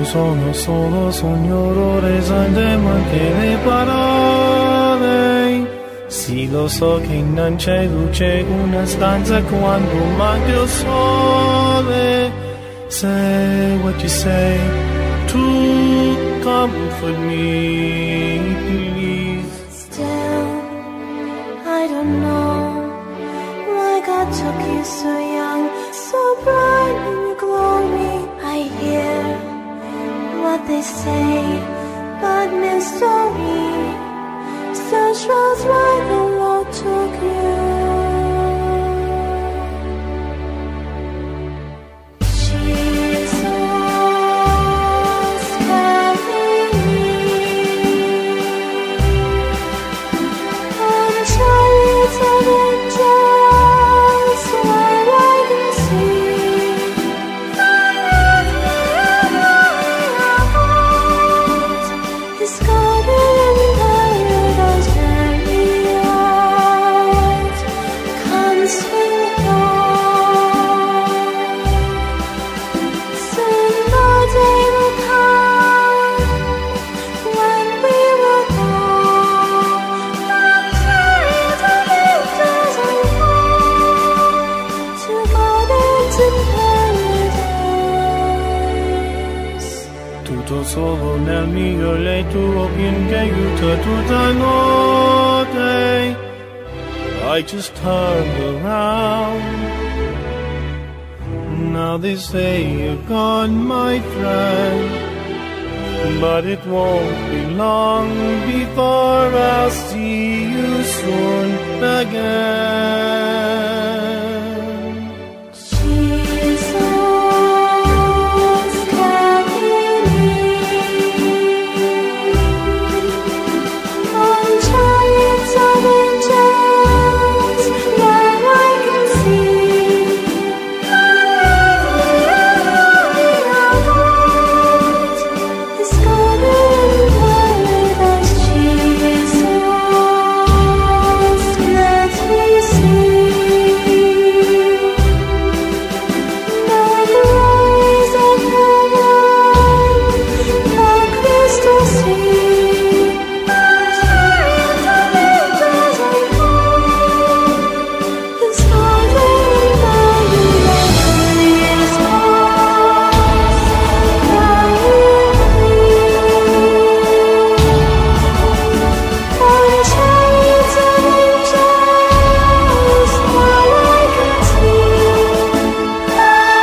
sono solo sogno resante anche le parole. Sì, lo so che non c'è luce una stanza quando manca il sole. Say what you say to comfort me, please. Still, I don't know why God took you so young, so bright in your glory. I hear what they say, but mystery still shows why the Lord took you. Jesus, carry me on chariots of angels, where I can see His garden in paradise, chariot, come swing the dawn. Soon the day will come when we will go from chariots of angels and home to gardens in paradise. Tutto solo nel mio letto finché aiuta tutta notte. I just turned around. Now they say you're gone, my friend. But it won't be long before I'll see you soon again. Jesus, carry me on chariots of angels, where I can see His garden in paradise. Jesus, let me see. The glories of heaven, the crystal sea, chariots of angels and home, His garden in paradise. Jesus, on chariots of angels, where I can see.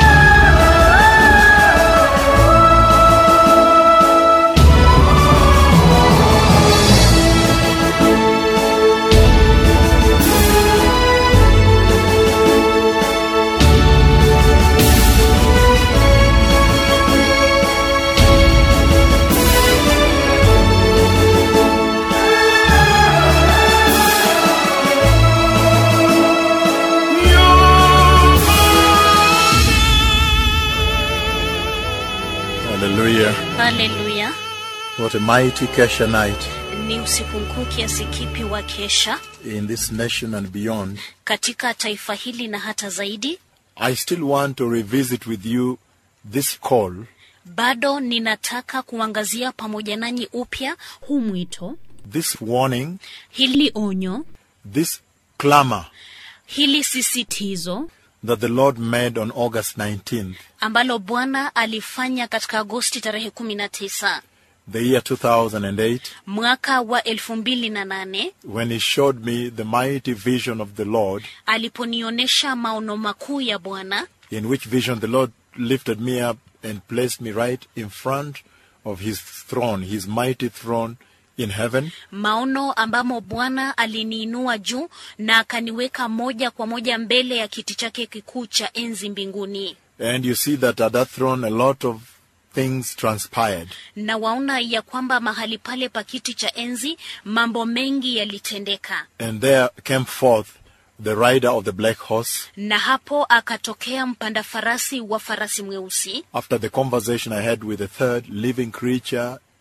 Hallelujah. haleluya What a mighty Kesha night ni usiku mkuu kiasi kipi wa kesha in this nation and beyond. katika taifa hili na hata zaidi I still want to revisit with you this call bado ninataka kuangazia pamoja nanyi upya huu mwito this warning, hili onyo this clamor hili sisitizo that the Lord made on August 19th, ambalo bwana alifanya katika agosti tarehe kumi na tisa the year 2008, mwaka wa elfu mbili na nane when He showed me the mighty vision of the Lord, aliponionyesha maono makuu ya bwana in which vision the Lord lifted me up and placed me right in front of His throne, His mighty throne in heaven. maono ambamo bwana aliniinua juu na akaniweka moja kwa moja mbele ya kiti chake kikuu cha enzi mbinguni And you see that at that throne, a lot of things transpired. na waona ya kwamba mahali pale pa kiti cha enzi mambo mengi yalitendeka And there came forth the rider of the black horse. na hapo akatokea mpanda farasi wa farasi mweusi After the conversation I had with the third living creature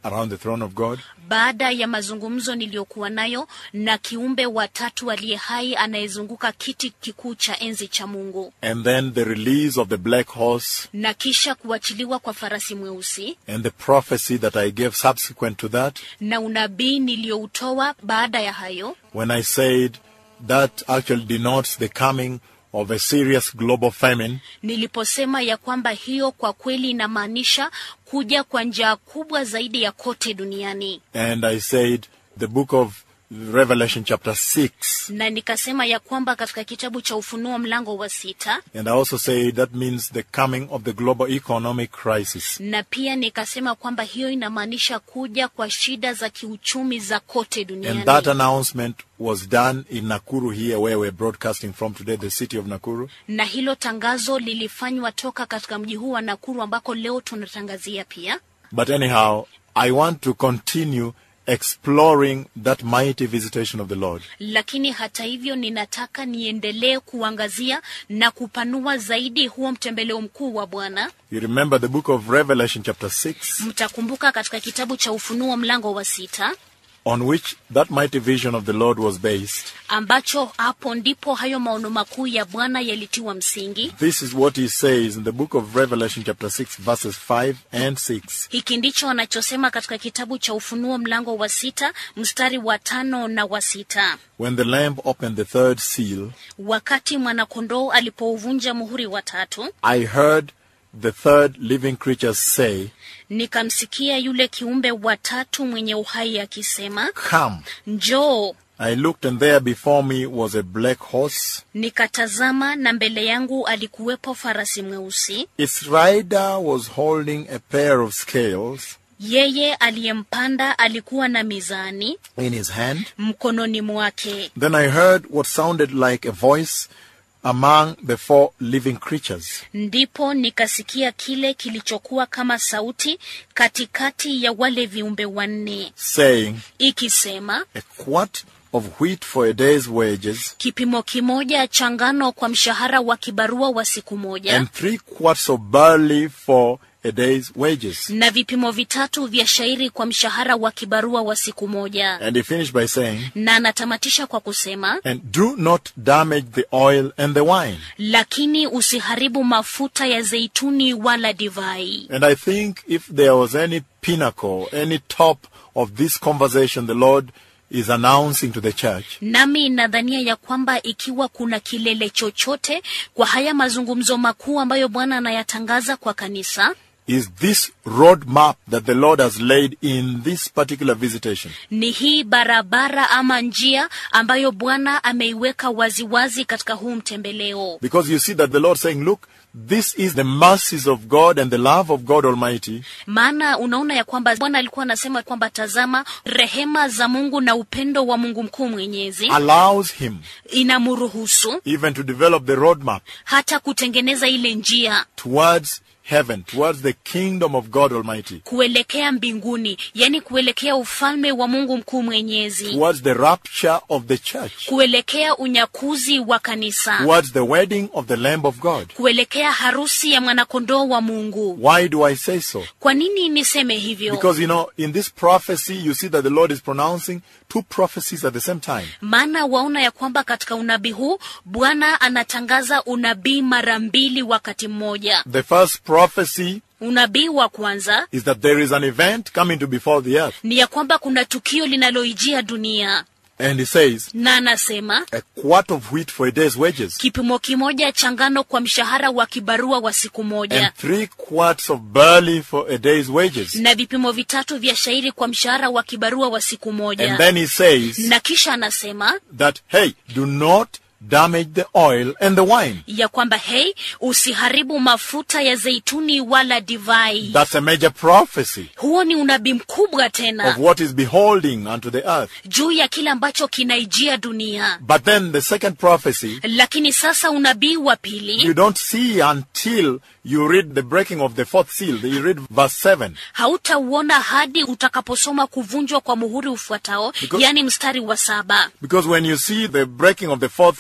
around the throne of God. baada ya mazungumzo niliyokuwa nayo na kiumbe watatu aliye hai anayezunguka kiti kikuu cha enzi cha mungu And then the release of the black horse na kisha kuachiliwa kwa farasi mweusi and the prophecy that I gave subsequent to that na unabii niliyoutoa baada ya hayo when I said that actually denotes the coming of a serious global famine niliposema ya kwamba hiyo kwa kweli inamaanisha kuja kwa njaa kubwa zaidi ya kote duniani and I said the book of Revelation chapter 6 na nikasema ya kwamba katika kitabu cha ufunuo mlango wa sita and I also say that means the coming of the global economic crisis na pia nikasema kwamba hiyo inamaanisha kuja kwa shida za kiuchumi za kote duniani and that announcement was done in Nakuru here where we're broadcasting from today the city of Nakuru na hilo tangazo lilifanywa toka katika mji huu wa Nakuru ambako leo tunatangazia pia. but anyhow I want to continue exploring that mighty visitation of the Lord Lakini hata hivyo, ninataka niendelee kuangazia na kupanua zaidi huo mtembeleo mkuu wa Bwana. you remember the book of Revelation chapter 6 Mtakumbuka katika kitabu cha Ufunuo mlango wa sita on which that mighty vision of the Lord was based ambacho hapo ndipo hayo maono makuu ya Bwana yalitiwa msingi. This is what he says in the book of Revelation, chapter 6, verses 5 and 6. Hiki ndicho anachosema katika kitabu cha Ufunuo mlango wa sita mstari wa tano na wa sita. When the Lamb opened the third seal, Wakati mwanakondoo alipouvunja muhuri wa tatu, I heard the third living creature say, nikamsikia yule kiumbe wa tatu mwenye uhai akisema, Come. njoo. I looked, and there before me was a black horse. Nikatazama na mbele yangu alikuwepo farasi mweusi. Its rider was holding a pair of scales Yeye aliyempanda alikuwa na mizani in his hand. mkononi mwake. Then I heard what sounded like a voice among the four living creatures, Ndipo nikasikia kile kilichokuwa kama sauti katikati ya wale viumbe wanne saying, ikisema, A quart of wheat for a day's wages, kipimo kimoja cha ngano kwa mshahara wa kibarua wa siku moja and three quarts of barley for a day's wages. na vipimo vitatu vya shairi kwa mshahara wa kibarua wa siku moja. And he finished by saying, Na anatamatisha kwa kusema, And do not damage the oil and the wine. lakini usiharibu mafuta ya zeituni wala divai. And I think if there was any pinnacle, any top of this conversation the Lord is announcing to the church, Nami nadhania ya kwamba ikiwa kuna kilele chochote kwa haya mazungumzo makuu ambayo Bwana anayatangaza kwa kanisa, is this roadmap that the Lord has laid in this particular visitation. ni hii barabara ama njia ambayo Bwana ameiweka waziwazi katika huu mtembeleo. Because you see that the Lord saying, Look, this is the mercies of God and the love of God Almighty Maana unaona ya kwamba Bwana alikuwa anasema kwamba tazama, rehema za Mungu na upendo wa Mungu mkuu mwenyezi allows Him inamruhusu even to develop the roadmap hata kutengeneza ile njia towards heaven, towards the kingdom of God Almighty, kuelekea mbinguni, yani kuelekea ufalme wa Mungu mkuu mwenyezi, towards the rapture of the church, kuelekea unyakuzi wa kanisa, towards the wedding of the Lamb of God. kuelekea harusi ya mwanakondoo wa Mungu. Why do I say so? Kwa nini niseme hivyo? Because you know, in this prophecy, you see that the Lord is pronouncing two prophecies at the same time. Maana waona ya kwamba katika unabii huu Bwana anatangaza unabii mara mbili wakati mmoja. The first prophecy Unabii wa kwanza is that there is an event coming to befall the earth. ni ya kwamba kuna tukio linaloijia dunia, And he says, na anasema a quart of wheat for a day's wages, kipimo kimoja cha ngano kwa mshahara wa kibarua wa siku moja and three quarts of barley for a day's wages. na vipimo vitatu vya shairi kwa mshahara wa kibarua wa siku And moja. then he says Na kisha anasema that, hey, do not damage the oil and the wine. ya kwamba hei, usiharibu mafuta ya zeituni wala divai. That's a major prophecy Huo ni unabii mkubwa of tena what is beholding unto the earth. juu ya kile ambacho kinaijia dunia. But then the second prophecy, Lakini sasa unabii wa you pili don't see until you read the breaking of the fourth seal. You read verse 7. hautauona hadi utakaposoma kuvunjwa kwa muhuri ufuatao, Because- yani mstari wa saba. Because when you see the breaking of the fourth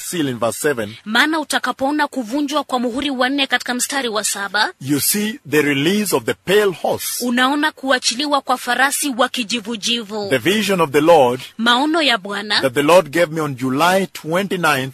seal in verse 7, maana utakapoona kuvunjwa kwa muhuri wa nne katika mstari wa saba you see the release of the pale horse. unaona kuachiliwa kwa farasi wa kijivujivu The vision of the Lord maono ya bwana that the Lord gave me on July 29th,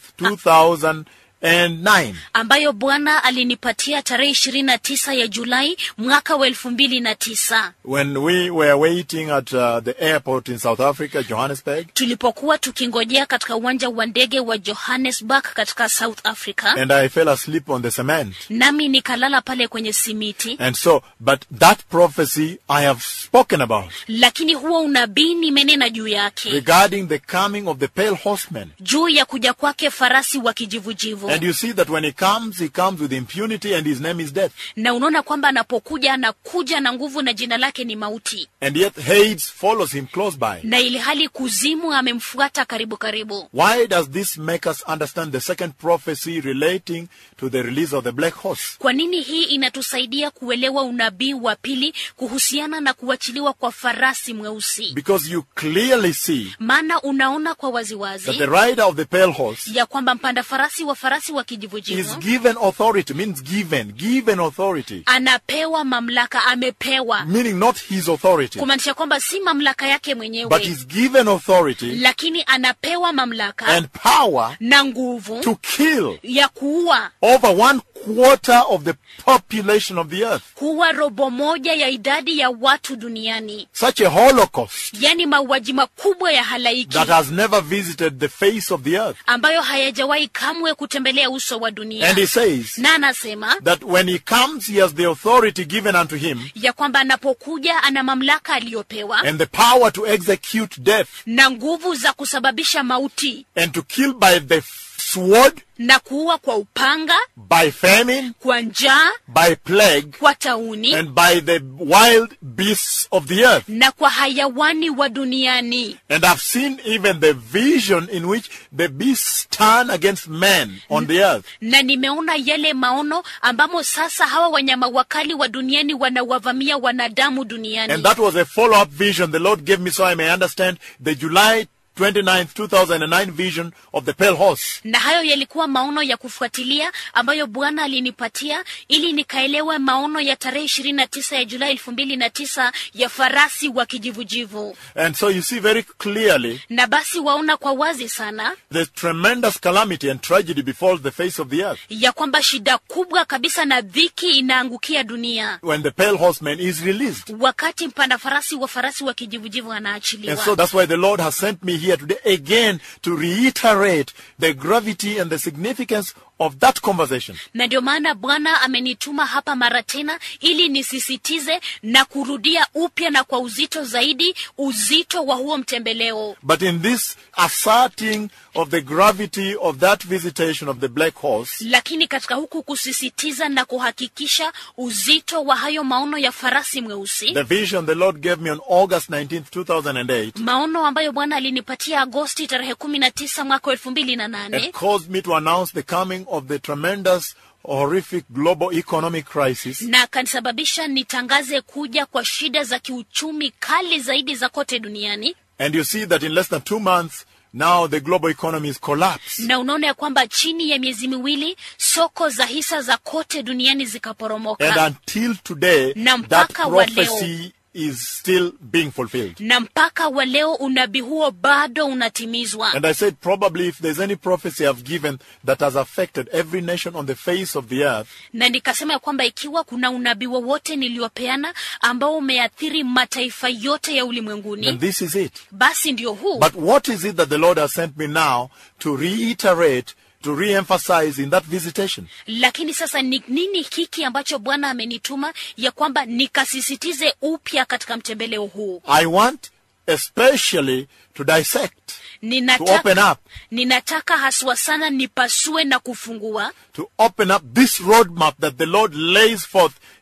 2009. ambayo bwana alinipatia tarehe ishirini na tisa ya julai mwaka wa elfu mbili na tisa When we were waiting at uh, the airport in South Africa, Johannesburg, tulipokuwa tukingojea katika uwanja wa ndege wa johannesburg katika south africa and I fell asleep on the cement. nami nikalala pale kwenye simiti And so, but that prophecy I have spoken about lakini huo unabii nimenena juu yake regarding the coming of the pale horseman. juu ya kuja kwake farasi wa kijivujivu And you see that when he comes, he comes with impunity and his name is death. na unaona kwamba anapokuja anakuja na nguvu na jina lake ni mauti And yet Hades follows him close by. na ili hali kuzimu amemfuata karibu karibu Why does this make us understand the second prophecy relating to the release of the black horse? kwa nini hii inatusaidia kuelewa unabii wa pili kuhusiana na kuachiliwa kwa farasi mweusi Because you clearly see maana unaona kwa that waziwazi the rider of the pale horse ya kwamba mpanda farasi wa farasi wa is kijivujivu given authority, means given, given authority, anapewa mamlaka amepewa meaning not his authority, kumaanisha kwamba si mamlaka yake but mwenyewe is given authority lakini anapewa mamlaka and power na nguvu to kill ya kuua over one quarter of the population of the earth. kuwa robo moja ya idadi ya watu duniani Such a holocaust yaani mauaji makubwa ya halaiki that has never visited the face of the earth. ambayo hayajawahi kamwe kutembelea uso wa dunia And he says na anasema that when he comes, he has the authority given unto him ya kwamba anapokuja ana mamlaka aliyopewa and the power to execute death na nguvu za kusababisha mauti and to kill by the sword, na kuua kwa upanga by famine, kwa njaa by plague, kwa tauni and by the wild beasts of the earth. na kwa hayawani wa duniani And I've seen even the vision in which the beasts turn against men on the earth. na nimeona yale maono ambamo sasa hawa wanyama wakali wa duniani wanawavamia wanadamu duniani And that was a follow-up vision the Lord gave me so I may understand the July 29th, 2009 vision of the pale horse. na hayo yalikuwa maono ya kufuatilia ambayo bwana alinipatia ili nikaelewe maono ya tarehe ishirini na tisa ya julai elfu mbili na tisa ya farasi wa kijivujivu And so you see very clearly na basi waona kwa wazi sana the tremendous calamity and tragedy befalls the face of the earth ya kwamba shida kubwa kabisa na dhiki inaangukia dunia when the pale horseman is released. wakati mpanda farasi wa farasi wa kijivujivu And so anaachiliwa that's why the Lord has sent me here today again to reiterate the gravity and the significance of that conversation. na ndio maana bwana amenituma hapa mara tena ili nisisitize na kurudia upya na kwa uzito zaidi uzito wa huo mtembeleo But in this asserting of the gravity of that visitation of the black horse, lakini katika huku kusisitiza na kuhakikisha uzito wa hayo maono ya farasi mweusi the vision the Lord gave me on August 19th, 2008, maono ambayo bwana alinipatia agosti tarehe kumi na tisa mwaka wa elfu mbili na it nane caused me to announce the coming of the tremendous, horrific global economic crisis na akanisababisha nitangaze kuja kwa shida za kiuchumi kali zaidi za kote duniani And you see that in less than two months, now the global economy is collapsed. na unaona ya kwamba chini ya miezi miwili soko za hisa za kote duniani And zikaporomoka until today, Na that mpaka wa leo. prophecy is still being fulfilled. na mpaka wa leo unabii huo bado unatimizwa And I said, probably if there's any prophecy I've given that has affected every nation on the face of the earth, na nikasema ya kwamba ikiwa kuna unabii wowote niliopeana ambao umeathiri mataifa yote ya then ulimwenguni this is it. basi ndio huu But what is it that the Lord has sent me now to reiterate, to re-emphasize in that visitation? lakini sasa ni nini hiki ambacho bwana amenituma ya kwamba nikasisitize upya katika mtembeleo huu I want especially to dissect, to ninataka, open up, ninataka haswa sana nipasue na kufungua to open up this roadmap that the Lord lays forth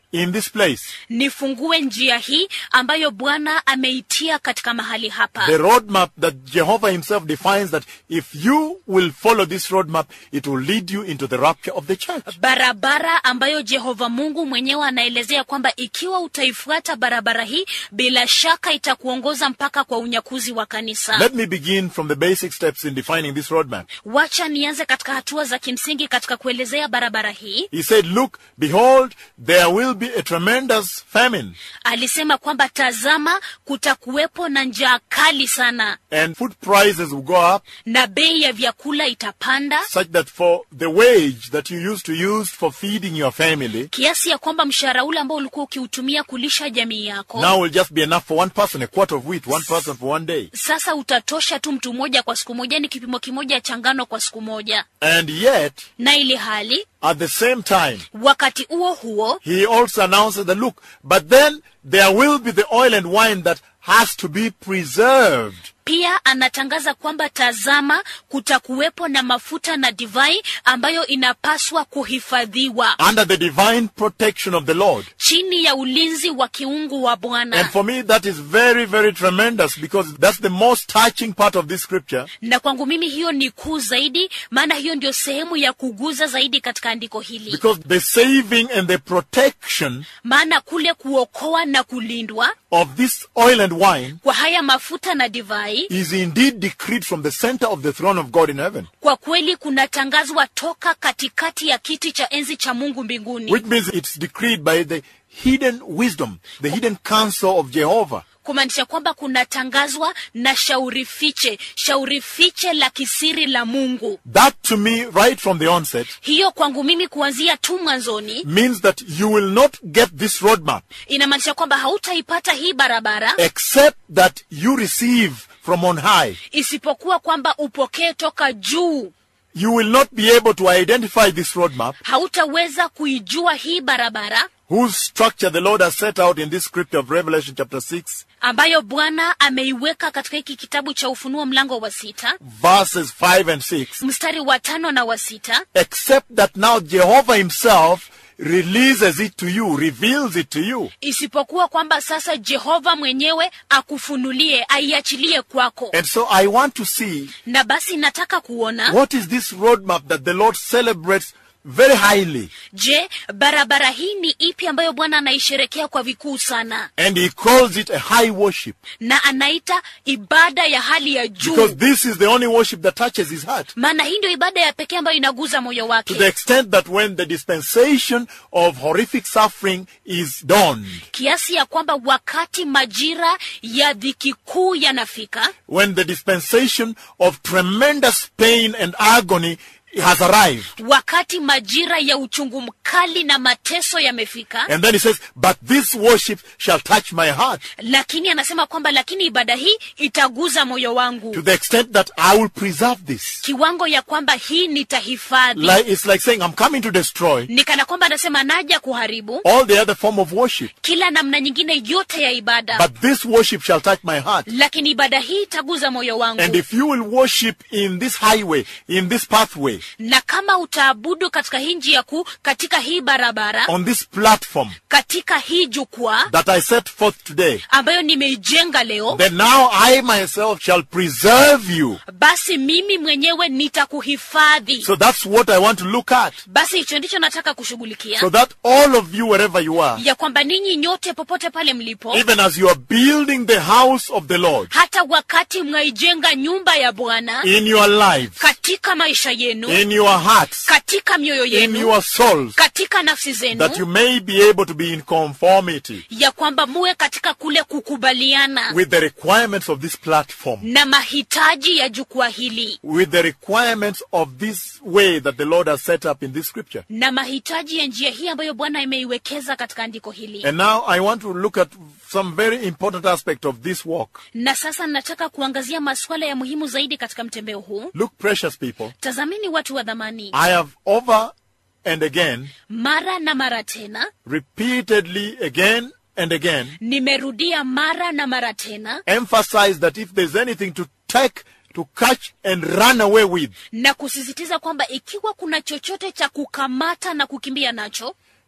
in this place. nifungue njia hii ambayo bwana ameitia katika mahali hapa The roadmap that Jehovah himself defines that if you will follow this roadmap, it will lead you into the rapture of the church. barabara ambayo jehova mungu mwenyewe anaelezea kwamba ikiwa utaifuata barabara hii bila shaka itakuongoza mpaka kwa unyakuzi wa kanisa Let me begin from the basic steps in defining this roadmap. wacha nianze katika hatua za kimsingi katika kuelezea barabara hii He said, Look, behold, there will be a tremendous famine, alisema kwamba tazama kutakuwepo na njaa kali sana and food prices will go up, na bei ya vyakula itapanda such that for the wage that you used to use for feeding your family, kiasi ya kwamba mshahara ule ambao ulikuwa ukiutumia kulisha jamii yako now will just be enough for one person, a quart of wheat, one person for one day. sasa utatosha tu mtu mmoja kwa siku moja ni kipimo kimoja cha ngano kwa siku moja And yet, na ili hali at the same time, wakati huo huo he also announces that, look, but then there will be the oil and wine that has to be preserved. pia anatangaza kwamba tazama kutakuwepo na mafuta na divai ambayo inapaswa kuhifadhiwa under the divine protection of the Lord. chini ya ulinzi wa kiungu wa And bwana for me, that is very, very tremendous because that's the most touching part of this scripture. na kwangu mimi hiyo ni kuu zaidi maana hiyo ndio sehemu ya kuguza zaidi katika andiko hili Because the saving and the protection maana kule kuokoa na kulindwa of this oil and wine kwa haya mafuta na divai is indeed decreed from the center of the throne of God in heaven. kwa kweli kunatangazwa toka katikati ya kiti cha enzi cha mungu mbinguni Which means it's decreed by the hidden wisdom, the hidden counsel of Jehovah. kumaanisha kwamba kunatangazwa na shauri fiche shauri fiche la kisiri la mungu That to me, right from the onset, hiyo kwangu mimi kuanzia tu mwanzoni means that you will not get this roadmap inamaanisha kwamba hautaipata hii barabara except that you receive from on high. isipokuwa kwamba upokee toka juu You will not be able to identify this roadmap hautaweza kuijua hii barabara whose structure the Lord has set out in this scripture of Revelation chapter 6, ambayo bwana ameiweka katika hiki kitabu cha ufunuo mlango wa sita verses 5 and 6, mstari wa tano na wa sita except that now Jehovah himself releases it to you, reveals it to you. isipokuwa kwamba sasa jehova mwenyewe akufunulie aiachilie kwako And so I want to see na basi nataka kuona what is this roadmap that the Lord celebrates very highly. je barabara hii ni ipi ambayo bwana anaisherekea kwa vikuu sana And he calls it a high worship na anaita ibada ya hali ya because juu this is the only worship that touches his heart. maana hii ndio ibada ya pekee ambayo inaguza moyo To the wake extent that when the dispensation of horrific suffering is dawned, kiasi ya kwamba wakati majira ya dhiki kuu yanafika when the dispensation of tremendous pain and agony has arrived. wakati majira ya uchungu mkali na mateso yamefika And then he says, But this worship shall touch my heart lakini anasema kwamba lakini ibada hii itaguza moyo wangu to the extent that I will preserve this. kiwango ya kwamba hii nitahifadhi Like, it's like saying, I'm coming to destroy ni kana kwamba anasema naja kuharibu all the other form of worship. kila namna nyingine yote ya ibada But this worship shall touch my heart. lakini ibada hii itaguza moyo wangu And if you will worship in this highway, in this pathway, na kama utaabudu katika hii njia kuu katika hii barabara on this platform katika hii jukwaa that I set forth today, ambayo nimeijenga leo then now I myself shall preserve you. basi mimi mwenyewe nitakuhifadhi So that's what I want to look at. basi hicho ndicho nataka kushughulikia So that all of you, wherever you are, ya kwamba ninyi nyote popote pale mlipo even as you are building the house of the Lord hata wakati mwaijenga nyumba ya bwana in your lives, katika maisha yenu in your hearts, katika mioyo in yenu your souls, katika nafsi that you zenu may be able to be in conformity ya kwamba muwe katika kule kukubaliana with the requirements of this platform, na mahitaji ya jukwaa hili with the requirements of this way that the Lord has set up in this scripture. na mahitaji ya njia hii ambayo bwana imeiwekeza katika andiko hili And now I want to look at some very important aspect of this walk. na sasa nataka kuangazia masuala ya muhimu zaidi katika mtembeo huu Look, precious people, tazamini watu wa dhamani I have over and again, mara na mara tena repeatedly again and again, nimerudia mara na mara tena emphasized that if there's anything to take, to catch and run away with, na kusisitiza kwamba ikiwa kuna chochote cha kukamata na kukimbia nacho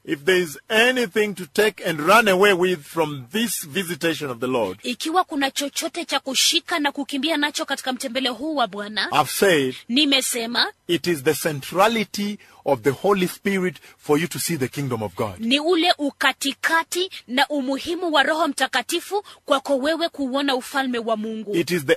if there is anything to take and run away with from this visitation of the Lord, ikiwa kuna chochote cha kushika na kukimbia nacho katika mtembeleo huu wa bwana I've said nimesema it is the centrality of the Holy Spirit for you to see the kingdom of God. ni ule ukatikati na umuhimu wa roho mtakatifu kwako wewe kuuona ufalme wa mungu It is the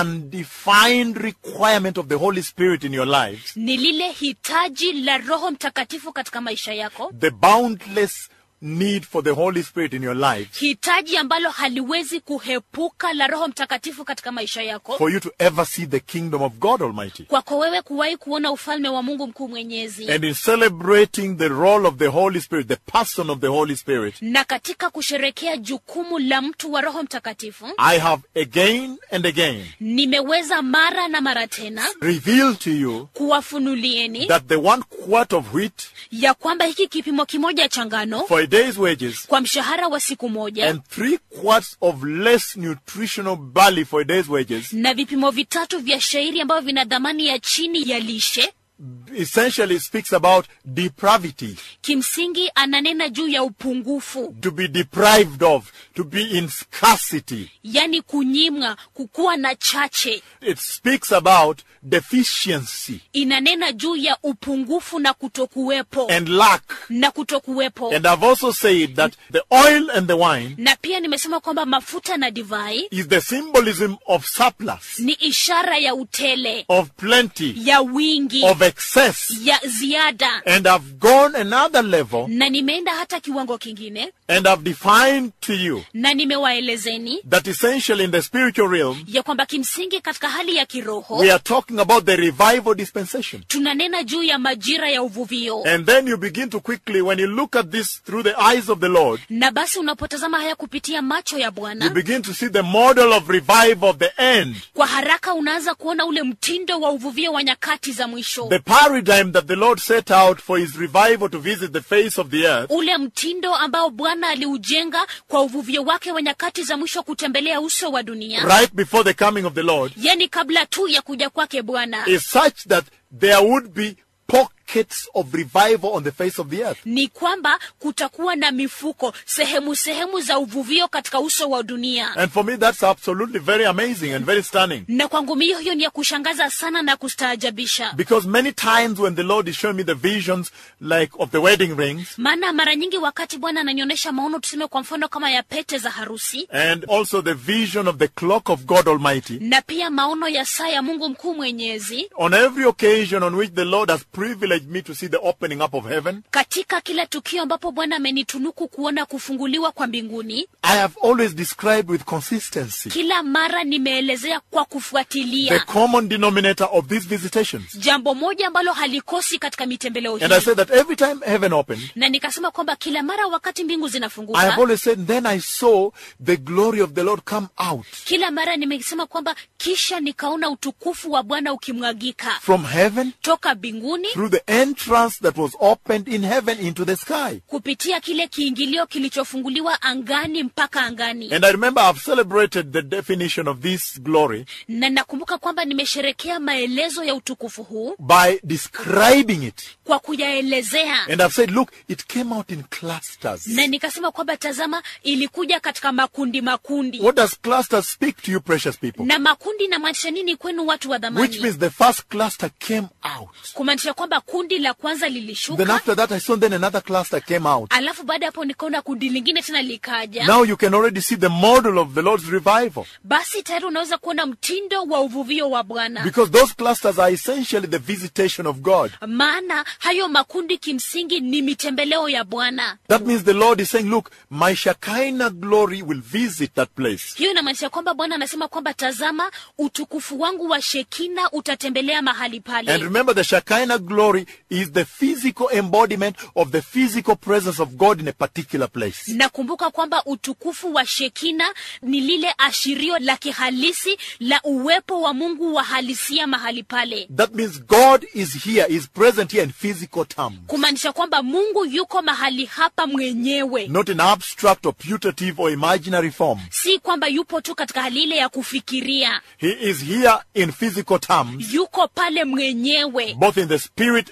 undefined requirement of the Holy Spirit in your lives, ni lile hitaji la roho mtakatifu katika maisha yako the boundless need for the Holy Spirit in your lives hitaji ambalo haliwezi kuhepuka la roho mtakatifu katika maisha yako for you to ever see the kingdom of God Almighty. kwako wewe kuwahi kuona ufalme wa mungu mkuu mwenyezi And in celebrating the role of the Holy Spirit, the person of the Holy Spirit, na katika kusherekea jukumu la mtu wa roho mtakatifu I have again and again nimeweza mara na mara tena revealed to you kuwafunulieni that the one quart of wheat ya kwamba hiki kipimo kimoja cha ngano for a day's wages kwa mshahara wa siku moja and three quarts of less nutritional barley for a day's wages na vipimo vitatu vya shairi ambavyo vina dhamani ya chini ya lishe essentially speaks about depravity, kimsingi ananena juu ya upungufu to be deprived of, to be in scarcity. yani kunyimwa kukuwa na chache It speaks about deficiency inanena juu ya upungufu na kutokuwepo and lack. na kutokuwepo And I've also said that the oil and the wine na pia nimesema kwamba mafuta na divai is the symbolism of surplus, ni ishara ya utele of plenty, ya wingi of excess. ya ziada And I've gone another level na nimeenda hata kiwango kingine and I've defined to you na nimewaelezeni that essentially in the spiritual realm, ya kwamba kimsingi katika hali ya kiroho we are talking about the revival dispensation. tunanena juu ya majira ya uvuvio And then you begin to quickly, when you look at this through the eyes of the Lord, na basi unapotazama haya kupitia macho ya you bwana begin to see the model of revival of the end. kwa haraka unaanza kuona ule mtindo wa uvuvio wa nyakati za mwisho The paradigm that the Lord set out for his revival to visit the face of the earth ule mtindo ambao bwana aliujenga kwa uvuvio wake wa nyakati za mwisho kutembelea uso wa dunia right before the coming of the Lord yani kabla tu ya kuja kwake bwana is such that there would be pockets of revival on the face of the earth. ni kwamba kutakuwa na mifuko sehemu sehemu za uvuvio katika uso wa dunia And for me, that's absolutely very amazing and very stunning. na kwangu mio hiyo ni ya kushangaza sana na kustaajabisha Because many times when the Lord is showing me the visions, like of the wedding rings, maana mara nyingi wakati bwana ananionyesha maono tuseme kwa mfano kama ya pete za harusi and also the vision of the clock of God Almighty, na pia maono ya saa ya mungu mkuu mwenyezi on every occasion on which the Lord has privileged me to see the opening up of heaven, katika kila tukio ambapo bwana amenitunuku kuona kufunguliwa kwa mbinguni I have always described with consistency kila mara nimeelezea kwa the kufuatilia common denominator of these visitations. jambo moja ambalo halikosi katika mitembeleo And I hii said that every time heaven opened, na nikasema kwamba kila mara wakati mbingu I have zinafunguka always said, then I saw the glory of the Lord come out kila mara nimesema kwamba kisha nikaona utukufu wa bwana ukimwagika from heaven toka mbinguni through the entrance that was opened in heaven into the sky. kupitia kile kiingilio kilichofunguliwa angani mpaka angani And I remember I've celebrated the definition of this glory na nakumbuka kwamba nimesherekea maelezo ya utukufu huu by describing it. kwa kuyaelezea And I've said, look, it came out in clusters. na nikasema kwamba tazama ilikuja katika makundi makundi What does clusters speak to you, precious people? na makundi inamaanisha nini kwenu watu wa Which dhamani means the first cluster came out. kumaanisha kwamba kundi la kwanza Then lilishuka after that, I saw then another cluster came out. alafu baada ya hapo nikaona kundi lingine tena likaja Now you can already see the model of the Lord's revival. basi tayari unaweza kuona mtindo wa uvuvio wa bwana Because those clusters are essentially the visitation of God. maana hayo makundi kimsingi ni mitembeleo ya bwana That means the Lord is saying, look, my Shekinah glory will visit that place. hiyo inamaanisha kwamba bwana anasema kwamba tazama utukufu wangu wa shekina utatembelea mahali And pale remember, the Shekinah glory is the physical embodiment of the physical presence of God in a particular place. nakumbuka kwamba utukufu wa shekina ni lile ashirio la kihalisi la uwepo wa mungu wa halisia mahali pale That means God is here, is present here in physical terms. kumaanisha kwamba mungu yuko mahali hapa mwenyewe Not in abstract or putative or imaginary form. si kwamba yupo tu katika hali ile ya kufikiria He is here in physical terms, yuko pale mwenyewe both in the spirit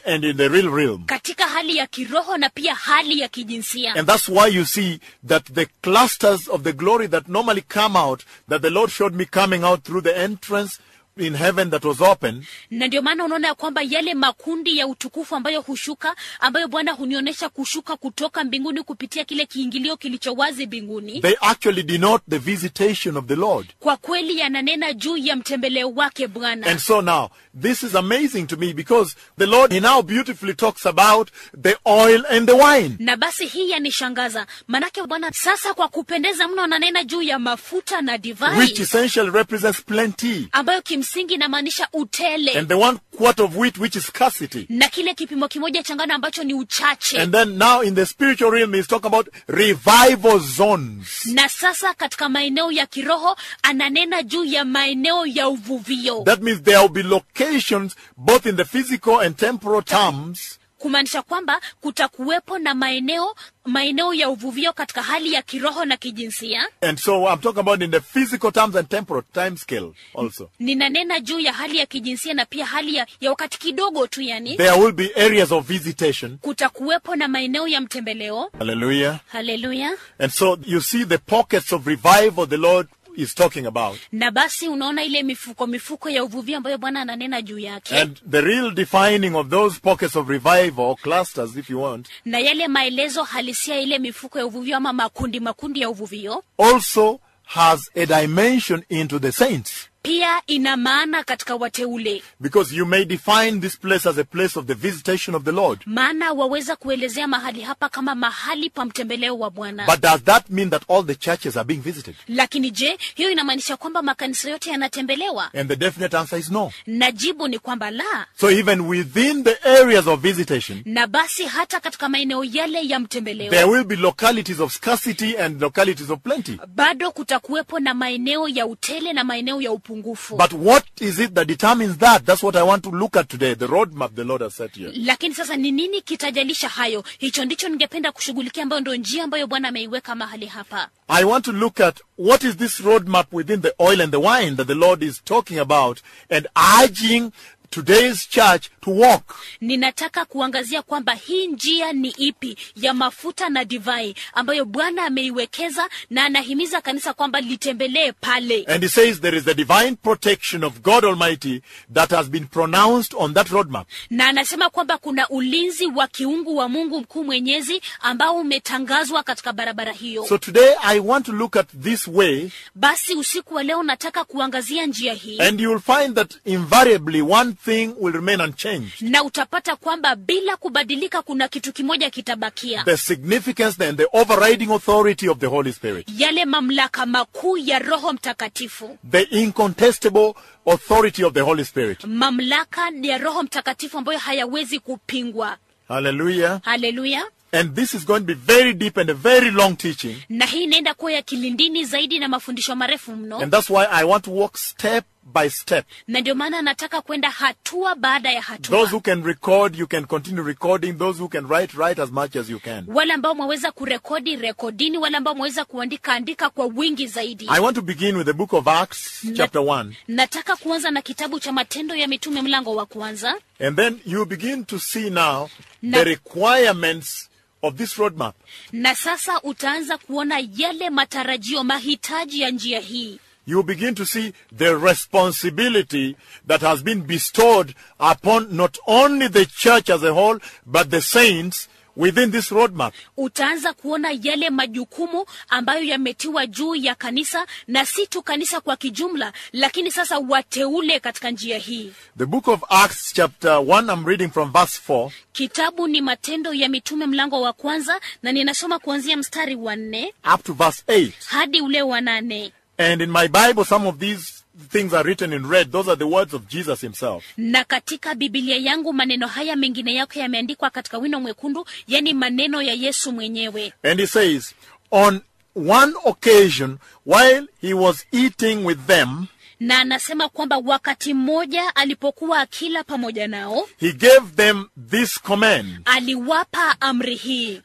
and in the real realm. katika hali ya kiroho na pia hali ya kijinsia And that's why you see that the clusters of the glory that normally come out, that the Lord showed me coming out through the entrance in heaven that was open, na ndio maana unaona ya kwamba yale makundi ya utukufu ambayo hushuka ambayo bwana hunionyesha kushuka kutoka mbinguni kupitia kile kiingilio kilicho wazi mbinguni they actually denote the visitation of the Lord. kwa kweli yananena juu ya mtembeleo wake bwana And so now, this is amazing to me because the Lord, He now beautifully talks about the oil and the wine. na basi hii yanishangaza manake bwana sasa kwa kupendeza mno ananena juu ya mafuta na divai which essentially represents plenty, ambayo kimsingi inamaanisha utele and the one quart of wheat, which is scarcity. na kile kipimo kimoja cha ngano ambacho ni uchache And then now in the spiritual realm, he's talking about revival zones. na sasa katika maeneo ya kiroho ananena juu ya maeneo ya uvuvio That means there will be locations both in the physical and temporal terms kumaanisha kwamba kutakuwepo na maeneo maeneo ya uvuvio katika hali ya kiroho na kijinsia And so I'm talking about in the physical terms and temporal time scale also. ninanena juu ya hali ya kijinsia na pia hali ya, ya wakati kidogo tu yani There will be areas of visitation. kutakuwepo na maeneo ya mtembeleo Hallelujah. haleluya And so you see the pockets of revival the Lord is talking about. na basi unaona ile mifuko mifuko ya uvuvio ambayo bwana ananena juu yake And the real defining of those pockets of revival, or clusters if you want, na yale maelezo halisia ya ile mifuko ya uvuvio ama makundi makundi ya uvuvio also has a dimension into the saints. pia ina maana katika wateule Because you may define this place as a place of the visitation of the Lord. maana waweza kuelezea mahali hapa kama mahali pa mtembeleo wa bwana But does that mean that all the churches are being visited? lakini je hiyo inamaanisha kwamba makanisa yote yanatembelewa And the definite answer is no. na jibu ni kwamba la So even within the areas of visitation, na basi hata katika maeneo yale ya there mtembeleo will be localities of scarcity and localities of plenty. bado kutakuwepo na maeneo ya utele na maeneo ya upungufu But what is it that determines that? That's what I want to look at today, the roadmap the Lord has set here. lakini sasa ni nini kitajalisha hayo hicho ndicho ningependa kushughulikia ambayo ndo njia ambayo bwana ameiweka mahali hapa I want to look at what is this roadmap within the oil and the wine that the Lord is talking about and urging today's church to walk. ninataka kuangazia kwamba hii njia ni ipi ya mafuta na divai ambayo bwana ameiwekeza na anahimiza kanisa kwamba litembelee pale And he says there is the divine protection of God Almighty that has been pronounced on that roadmap. na anasema kwamba kuna ulinzi wa kiungu wa mungu mkuu mwenyezi ambao umetangazwa katika barabara hiyo So today I want to look at this way basi usiku wa leo nataka kuangazia njia hii and you will find that invariably one thing will remain unchanged. na utapata kwamba bila kubadilika kuna kitu kimoja kitabakia The significance and the overriding authority of the Holy Spirit. yale mamlaka makuu ya roho mtakatifu The incontestable authority of the Holy Spirit. mamlaka ya roho mtakatifu ambayo hayawezi kupingwa Hallelujah. haleluya And this is going to be very deep and a very long teaching. na hii inaenda kuwa ya kilindini zaidi na mafundisho marefu mno And that's why I want to walk step by step. na ndio maana nataka kwenda hatua baada ya Those hatua who can record, you can continue recording. Those who can write, write as much as you can. wale ambao mwaweza kurekodi rekodini wale ambao mwaweza kuandika andika kwa wingi zaidi I want to begin with the book of Acts, chapter 1. nataka kuanza na kitabu cha matendo ya mitume mlango wa kwanza And then you begin to see now Na- the requirements of this roadmap. na sasa utaanza kuona yale matarajio mahitaji ya njia hii You begin to see the responsibility that has been bestowed upon not only the church as a whole, but the saints within this roadmap. utaanza kuona yale majukumu ambayo yametiwa juu ya kanisa na si tu kanisa kwa kijumla lakini sasa wateule katika njia hii The book of Acts, chapter 1, I'm reading from verse 4. kitabu ni matendo ya mitume mlango wa kwanza na ninasoma kuanzia mstari wa nne up to verse 8. hadi ule wa nane And in my Bible, some of these things are written in red. Those are the words of Jesus himself. na katika bibilia yangu maneno haya mengine yake yameandikwa katika wino mwekundu yani maneno ya yesu mwenyewe And he says, On one occasion, while he was eating with them, na anasema kwamba wakati mmoja alipokuwa akila pamoja nao he gave them this command aliwapa amri hii Do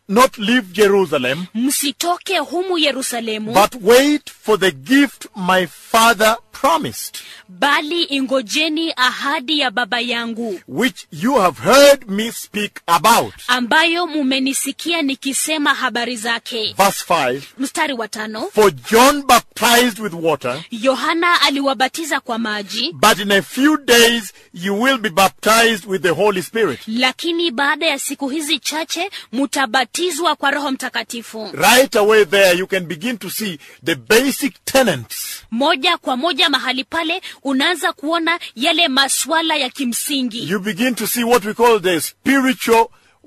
not leave Jerusalem, msitoke humu yerusalemu but wait for the gift my father promised, bali ingojeni ahadi ya baba yangu which you have heard me speak about. ambayo mumenisikia nikisema habari zake Verse 5 mstari wa tano For John baptized with water, yohana aliwabatiza kwa maji but in a few days you will be baptized with the Holy Spirit. lakini baada ya siku hizi chache mutabatizwa kwa roho mtakatifu Right away there, you can begin to see the basic tenets moja kwa moja mahali pale unaanza kuona yale maswala ya kimsingi you begin to see what we call the spiritual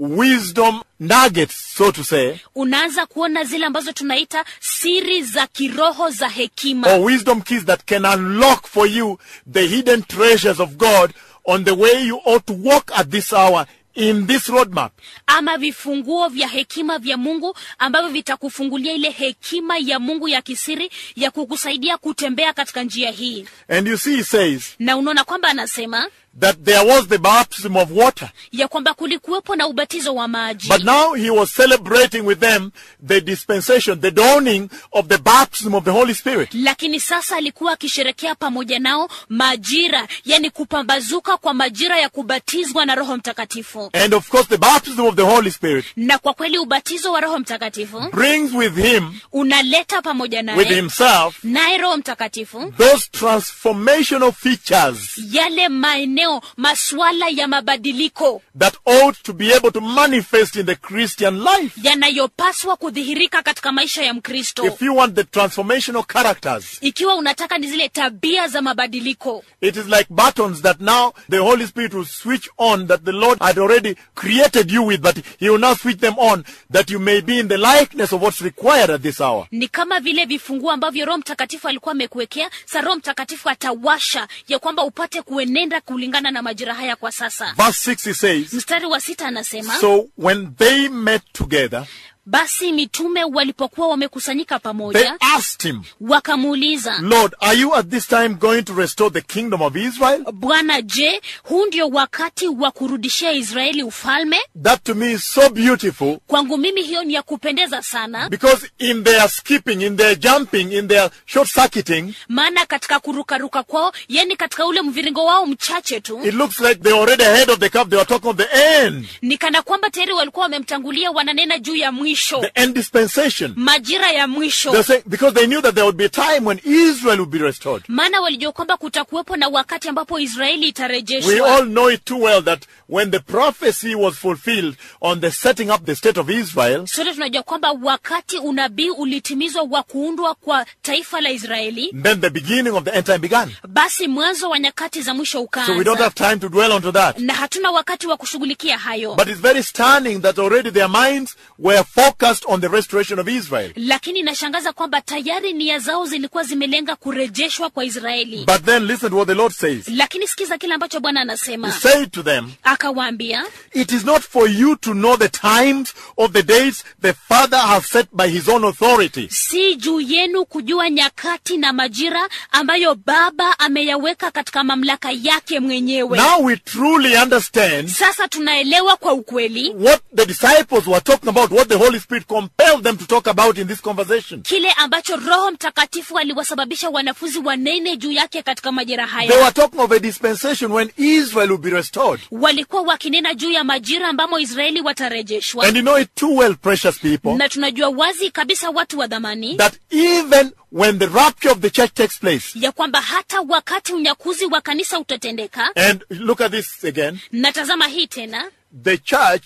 wisdom nuggets, so to say, unaanza kuona zile ambazo tunaita siri za kiroho za hekima or wisdom keys that can unlock for you the hidden treasures of God on the way you ought to walk at this hour in this roadmap. ama vifunguo vya hekima vya mungu ambavyo vitakufungulia ile hekima ya mungu ya kisiri ya kukusaidia kutembea katika njia hii And you see, he says na unaona kwamba anasema that there was the baptism of water, ya kwamba kulikuwepo na ubatizo wa maji but now he was celebrating with them the dispensation, the dawning of the baptism of the Holy Spirit. lakini sasa alikuwa akisherekea pamoja nao majira yani kupambazuka kwa majira ya kubatizwa na roho mtakatifu And of course, the baptism of the Holy Spirit na kwa kweli ubatizo wa roho mtakatifu brings with him, unaleta pamoja with naye himself, naye roho mtakatifu those transformational features yale maeneo maswala ya mabadiliko that ought to be able to manifest in the Christian life. yanayopaswa kudhihirika katika maisha ya mkristo If you want the transformational characters, ikiwa unataka ni zile tabia za mabadiliko it is like buttons that now the Holy Spirit will switch on that the Lord had already created you with, but He will now switch them on that you may be in the likeness of what's required at this hour. ni kama vile vifunguo ambavyo roho mtakatifu alikuwa amekuwekea sa roho mtakatifu atawasha ya kwamba upate kuenenda kulingana na majira haya kwa sasa Verse 6 he says, mstari wa sita anasema So when they met together, basi mitume walipokuwa wamekusanyika they pamoja asked him, wakamuuliza Lord, are you at this time going to restore the kingdom of Israel? bwana je huu ndio wakati wa kurudishia israeli ufalme That to me is so beautiful kwangu mimi hiyo ni ya kupendeza sana because in their skipping, in their jumping, in their short circuiting, maana katika kurukaruka kwao yani katika ule mviringo wao mchache tu it looks like they're already ahead of the curve. They were talking of the end, ni kana kwamba tayari walikuwa wamemtangulia wananena juu ya mwisho the end dispensation. majira ya They're mwisho saying because they knew that there would be a time when Israel would be restored. maana walijua kwamba kutakuwepo na wakati ambapo israeli We itarejeshwa all know it too well that when the prophecy was fulfilled on the setting up the state of Israel, sote tunajua kwamba wakati unabii ulitimizwa wa kuundwa kwa taifa la israeli then the beginning of the end time began. basi mwanzo wa nyakati za mwisho So we don't ukaanza have time to dwell onto that. na hatuna wakati wa kushughulikia hayo But it's very stunning that already their minds were focused on the restoration of Israel. lakini inashangaza kwamba tayari nia zao zilikuwa zimelenga kurejeshwa kwa israeli But then listen to what the Lord says. lakini sikiza kile ambacho bwana He anasema said to them, akawaambia It is not for you to know the times of the days the Father has set by his own authority. si juu yenu kujua nyakati na majira ambayo baba ameyaweka katika mamlaka yake mwenyewe Now we truly understand sasa tunaelewa kwa ukweli what the disciples were talking about, what the Holy Spirit compelled them to talk about in this conversation. kile ambacho roho mtakatifu aliwasababisha wanafunzi wanene juu yake katika majira They haya were talking of a dispensation when Israel will be restored. walikuwa wakinena juu ya majira ambamo israeli watarejeshwa And you know it too well, precious people, na tunajua wazi kabisa watu wa dhamani that even when the rapture of the church takes place, ya kwamba hata wakati unyakuzi wa kanisa utatendeka and look at this again, natazama hii tena the church,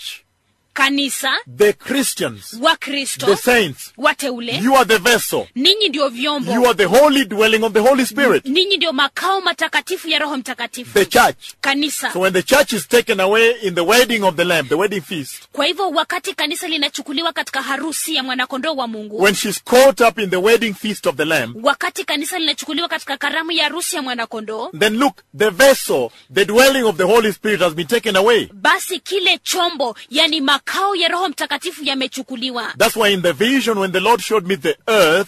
kanisa the Christians, wakristo the saints, wateule you are the vessel. ninyi ndio You vyombo are the holy dwelling of the Holy Spirit, ninyi ndio makao matakatifu ya roho mtakatifu the church. kanisa So when the church is taken away in the wedding of the Lamb, the wedding feast, kwa hivyo wakati kanisa linachukuliwa katika harusi ya mwanakondoo wa mungu when she's caught up in the wedding feast of the Lamb, wakati kanisa linachukuliwa katika karamu ya harusi ya mwanakondoo then look, the vessel, the dwelling of the Holy Spirit has been taken away. basi kile chombo yani makao ya roho mtakatifu yamechukuliwa That's why in the vision, when the Lord showed me the earth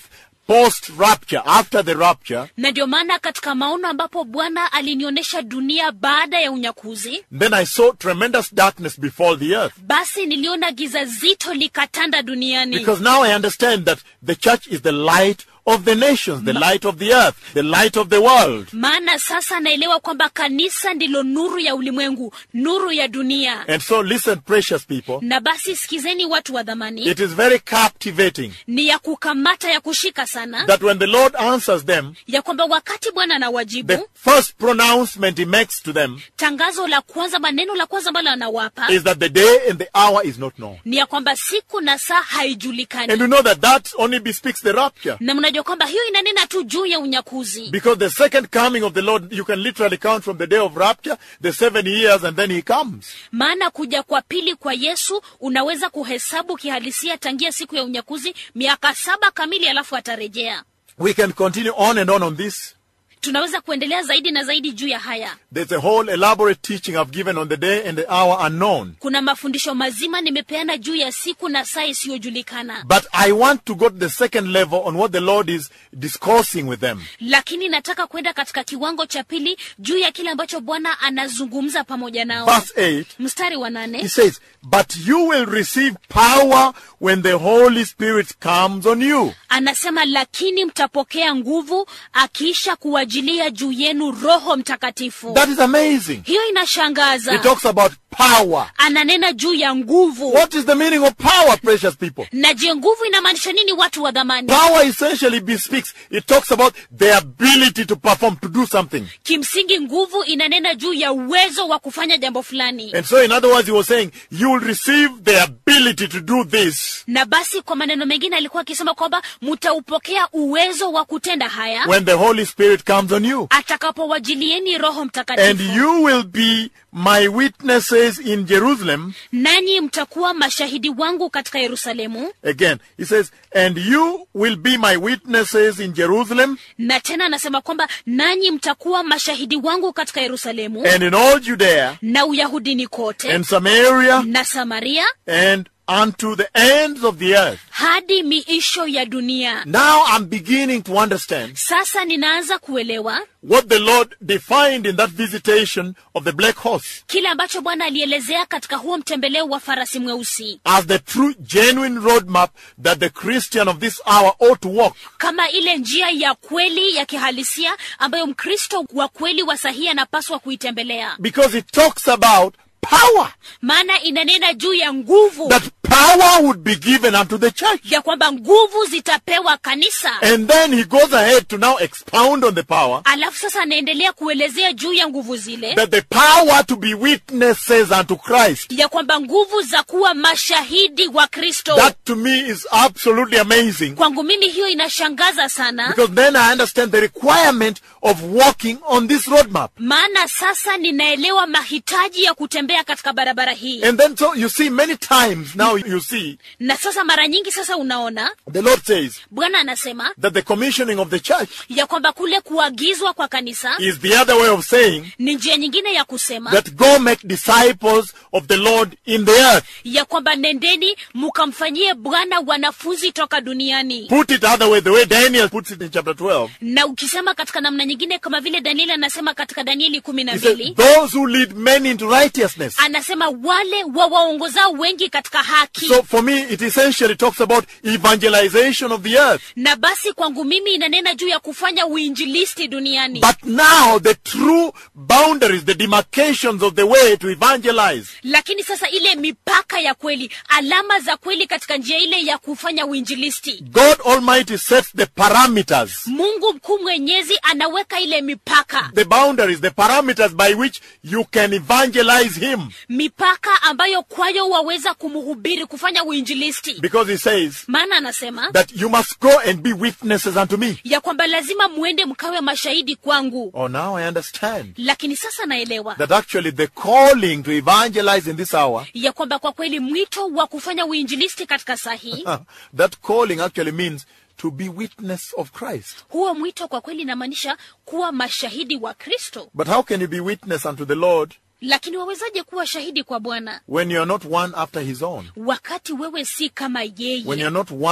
post rapture, after the rapture, na ndio maana katika maono ambapo bwana alinionyesha dunia baada ya unyakuzi then I saw tremendous darkness before the earth. basi niliona giza zito likatanda duniani Because now I understand that the church is the light of the nations, the light of the earth, the light of the world. maana sasa naelewa kwamba kanisa ndilo nuru ya ulimwengu nuru ya dunia And so listen, precious people, na basi sikizeni watu wa dhamani it is very captivating ni ya kukamata ya kushika sana that when the Lord answers them, ya kwamba wakati bwana the anawajibu first pronouncement he makes to them tangazo la kwanza maneno la kwanza ambalo anawapa is that the day and the hour is not known. ni ya kwamba siku na saa haijulikani And you know that that only bespeaks the rapture. na mnajua kwamba hiyo inanena tu juu ya unyakuzi Because the second coming of the Lord, you can literally count from the day of rapture, the seven years, and then he comes. maana kuja kwa pili kwa yesu unaweza kuhesabu kihalisia tangia siku ya unyakuzi miaka saba kamili alafu atarejea We can continue on and on on this. tunaweza kuendelea zaidi na zaidi juu ya haya There's a whole elaborate teaching I've given on the day and the hour unknown. kuna mafundisho mazima nimepeana juu ya siku na saa isiyojulikana But I want to go to the second level on what the Lord is discoursing with them. lakini nataka kwenda katika kiwango cha pili juu ya kile ambacho bwana anazungumza pamoja nao Verse 8, mstari wa he nane says, But you will receive power when the Holy Spirit comes on you. anasema lakini mtapokea nguvu akiisha kuwajilia juu yenu roho mtakatifu That is amazing. hiyo He inashangaza talks about power. ananena juu ya nguvu What is the meaning of power, precious people? na je nguvu inamaanisha nini watu wa dhamani Power essentially bespeaks, it talks about the ability to perform, to do something. kimsingi nguvu inanena juu ya uwezo wa kufanya jambo fulani And so, in other words, he was saying, you will receive the ability to do this na basi kwa maneno mengine alikuwa akisema kwamba mtaupokea uwezo wa kutenda haya when the Holy Spirit comes on you. atakapowajilieni roho And mtakatifu you will be my witnesses in Jerusalem. nanyi mtakuwa mashahidi wangu katika yerusalemu Again, he says, and you will be my witnesses in Jerusalem na tena anasema kwamba nanyi mtakuwa mashahidi wangu katika yerusalemu and in all Judea na uyahudini kote and Samaria na samaria and unto the ends of the earth. hadi miisho ya dunia Now I'm beginning to understand sasa ninaanza kuelewa what the Lord defined in that visitation of the black horse kile ambacho bwana alielezea katika huo mtembeleo wa farasi mweusi as the true, genuine roadmap that the Christian of this hour ought to walk. kama ile njia ya kweli ya kihalisia ambayo mkristo wa kweli wa sahihi anapaswa kuitembelea Because it talks about power. maana inanena juu ya nguvu That power would be given unto the church. ya kwamba nguvu zitapewa kanisa And then he goes ahead to now expound on the power. alafu sasa anaendelea kuelezea juu ya nguvu zile That the power to be witnesses unto Christ. ya kwamba nguvu za kuwa mashahidi wa kristo That to me is absolutely amazing. kwangu mimi hiyo inashangaza sana Because then I understand the requirement of walking on this roadmap. maana sasa ninaelewa mahitaji ya kutembea katika barabara hii And then so you see many times now you see na sasa mara nyingi sasa unaona the Lord says bwana anasema that the commissioning of the church ya kwamba kule kuagizwa kwa kanisa is the other way of saying ni njia nyingine ya kusema that go make disciples of the Lord in the earth. ya kwamba nendeni mukamfanyie bwana wanafunzi toka duniani Put it other way, the way Daniel puts it in chapter 12. na ukisema katika namna nyingine kama vile danieli anasema katika danieli kumi na He says, mbili those who lead men into righteousness. anasema wale wawaongozao wengi katika haki So for me, it essentially talks about evangelization of the earth. na basi kwangu mimi inanena juu ya kufanya uinjilisti duniani But now the true boundaries, the demarcations of the way to evangelize lakini sasa ile mipaka ya kweli alama za kweli katika njia ile ya kufanya uinjilisti God Almighty sets the parameters, mungu mkuu mwenyezi anaweka ile mipaka the boundaries, the parameters by which you can evangelize Him. mipaka ambayo kwayo waweza kumhubiri kufanya uinjilisti Because He says maana anasema that you must go and be witnesses unto me. ya kwamba lazima muende mkawe mashahidi kwangu Oh, now I understand lakini sasa naelewa that actually the calling to evangelize in this hour, ya kwamba kwa kweli mwito wa kufanya uinjilisti katika saa hii that calling actually means to be witness of Christ. huo mwito kwa kweli inamaanisha kuwa mashahidi wa kristo But how can you be witness unto the Lord lakini wawezaje kuwa shahidi kwa bwana when you're not one after His own? wakati wewe si kama When yeye you're not one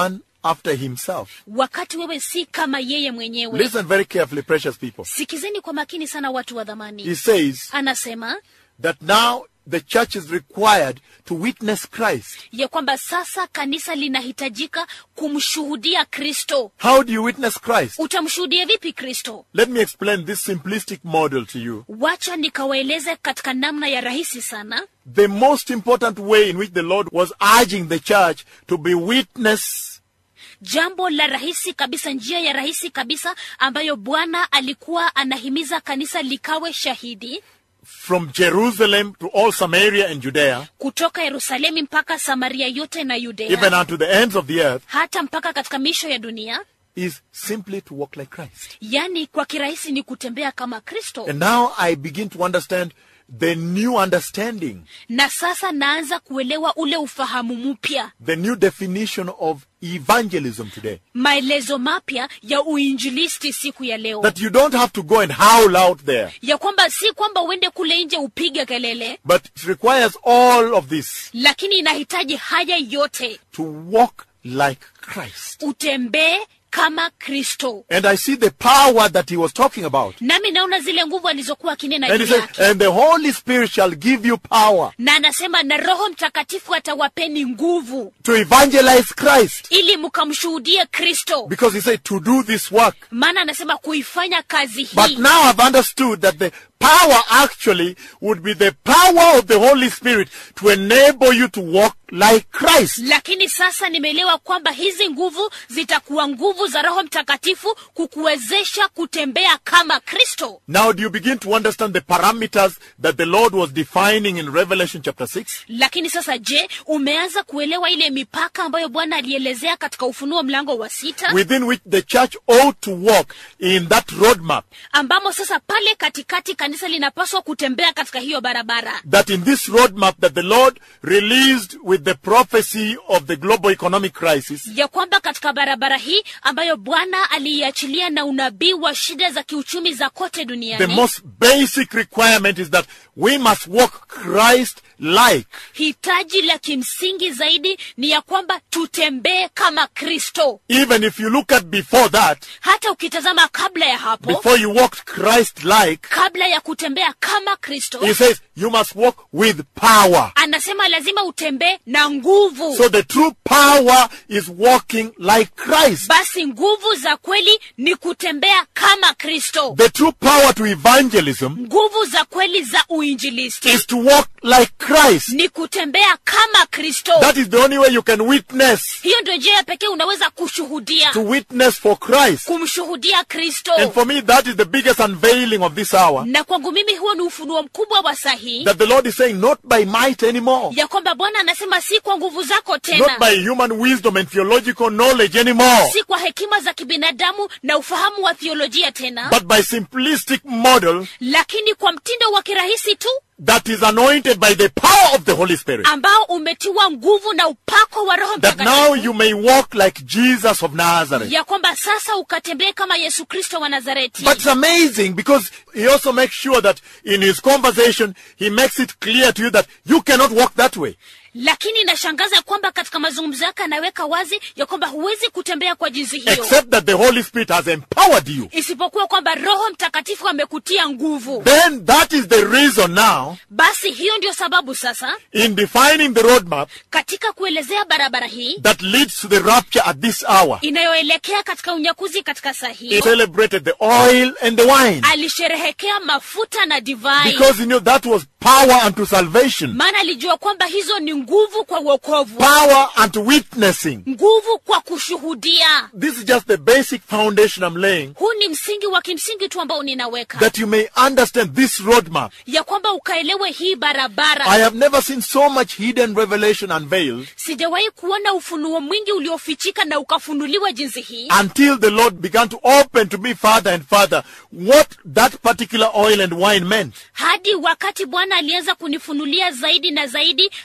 after himself. wakati wewe si kama yeye mwenyewe Listen very carefully, precious people. sikizeni kwa makini sana watu wa dhamani He says anasema that now the church is required to witness Christ. ya kwamba sasa kanisa linahitajika kumshuhudia kristo How do you witness Christ? utamshuhudia vipi kristo Let me explain this simplistic model to you. wacha nikawaeleze katika namna ya rahisi sana The most important way in which the Lord was urging the church to be witness jambo la rahisi kabisa njia ya rahisi kabisa ambayo bwana alikuwa anahimiza kanisa likawe shahidi from Jerusalem to all Samaria and Judea, kutoka yerusalemi mpaka samaria yote na yudea even unto the ends of the earth, hata mpaka katika misho ya dunia is simply to walk like Christ. yaani kwa kirahisi ni kutembea kama kristo And now I begin to understand the new understanding, na sasa naanza kuelewa ule ufahamu mpya the new definition of evangelism today. maelezo mapya ya uinjilisti siku ya leo That you don't have to go and howl out there, ya kwamba si kwamba uende kule nje upige kelele but it requires all of this lakini inahitaji haya yote to walk like Christ. utembee kama kristo And I see the power that he was talking about. nami naona zile nguvu alizokuwa akinena And he juu said, yake and the Holy Spirit shall give you power na anasema na roho mtakatifu atawapeni nguvu to evangelize Christ. ili mkamshuhudie kristo Because he said to do this work. maana anasema kuifanya kazi But hii now I've understood that the power actually would be the power of the Holy Spirit to enable you to walk like Christ. lakini sasa nimeelewa kwamba hizi nguvu zitakuwa nguvu za roho mtakatifu kukuwezesha kutembea kama kristo Now do you begin to understand the parameters that the Lord was defining in Revelation chapter 6? lakini sasa je umeanza kuelewa ile mipaka ambayo bwana alielezea katika ufunuo mlango wa sita Within which the church ought to walk in that roadmap. ambamo sasa pale katikati kanisa linapaswa kutembea katika hiyo barabara That in this roadmap that the Lord released with the prophecy of the global economic crisis, ya kwamba katika barabara hii ambayo bwana aliiachilia na unabii wa shida za kiuchumi za kote the duniani most basic requirement is that we must walk Christ like. hitaji la kimsingi zaidi ni ya kwamba tutembee kama kristo Even if you look at before that, hata ukitazama kabla ya hapo before you walked Christ like, kabla ya kutembea kama kristo he says you must walk with power. anasema lazima utembee na nguvu So the true power is walking like Christ. basi nguvu za kweli ni kutembea kama kristo The true power to evangelism nguvu za kweli za uinjilisti is to walk like Christ. ni kutembea kama kristo That is the only way you can witness. hiyo ndio njia ya pekee unaweza kushuhudia To witness for Christ. kumshuhudia kristo And for me, that is the biggest unveiling of this hour. na kwangu mimi huo ni ufunuo mkubwa wa sahihi That the Lord is saying, not by might anymore. ya kwamba bwana anasema si kwa nguvu zako Not tena by human wisdom and theological knowledge anymore. si kwa hekima za kibinadamu na ufahamu wa thiolojia tena But by simplistic model lakini kwa mtindo wa kirahisi tu that is anointed by the power of the Holy Spirit. ambao umetiwa nguvu na upako wa roho That now mtakatifu you may walk like Jesus of Nazareth. ya kwamba sasa ukatembee kama yesu kristo wa nazareti But it's amazing because he also makes sure that in his conversation, he makes it clear to you that you cannot walk that way. lakini inashangaza kwamba katika mazungumzo yake anaweka wazi ya kwamba huwezi kutembea kwa jinsi hiyo Except that the Holy Spirit has empowered you. isipokuwa kwamba roho mtakatifu amekutia nguvu Then that is the reason now, basi hiyo ndio sababu sasa in defining the roadmap katika kuelezea barabara hii that leads to the rapture at this hour, inayoelekea katika unyakuzi katika saa he hii celebrated the oil and the wine. alisherehekea mafuta na divai Because he knew that was power unto salvation, maana alijua kwamba hizo ni nguvu kwa uokovu power unto witnessing. nguvu kwa kushuhudia This is just the basic foundation I'm laying huu ni msingi wa kimsingi tu ambao ninaweka that you may understand this roadmap. ya kwamba ukaelewe hii barabara I have never seen so much hidden revelation unveiled sijawahi kuona ufunuo mwingi uliofichika na ukafunuliwa jinsi hii until the Lord began to open to me further and further what that particular oil and wine meant. hadi wakati bwana alianza kunifunulia zaidi na zaidi hayo mafuta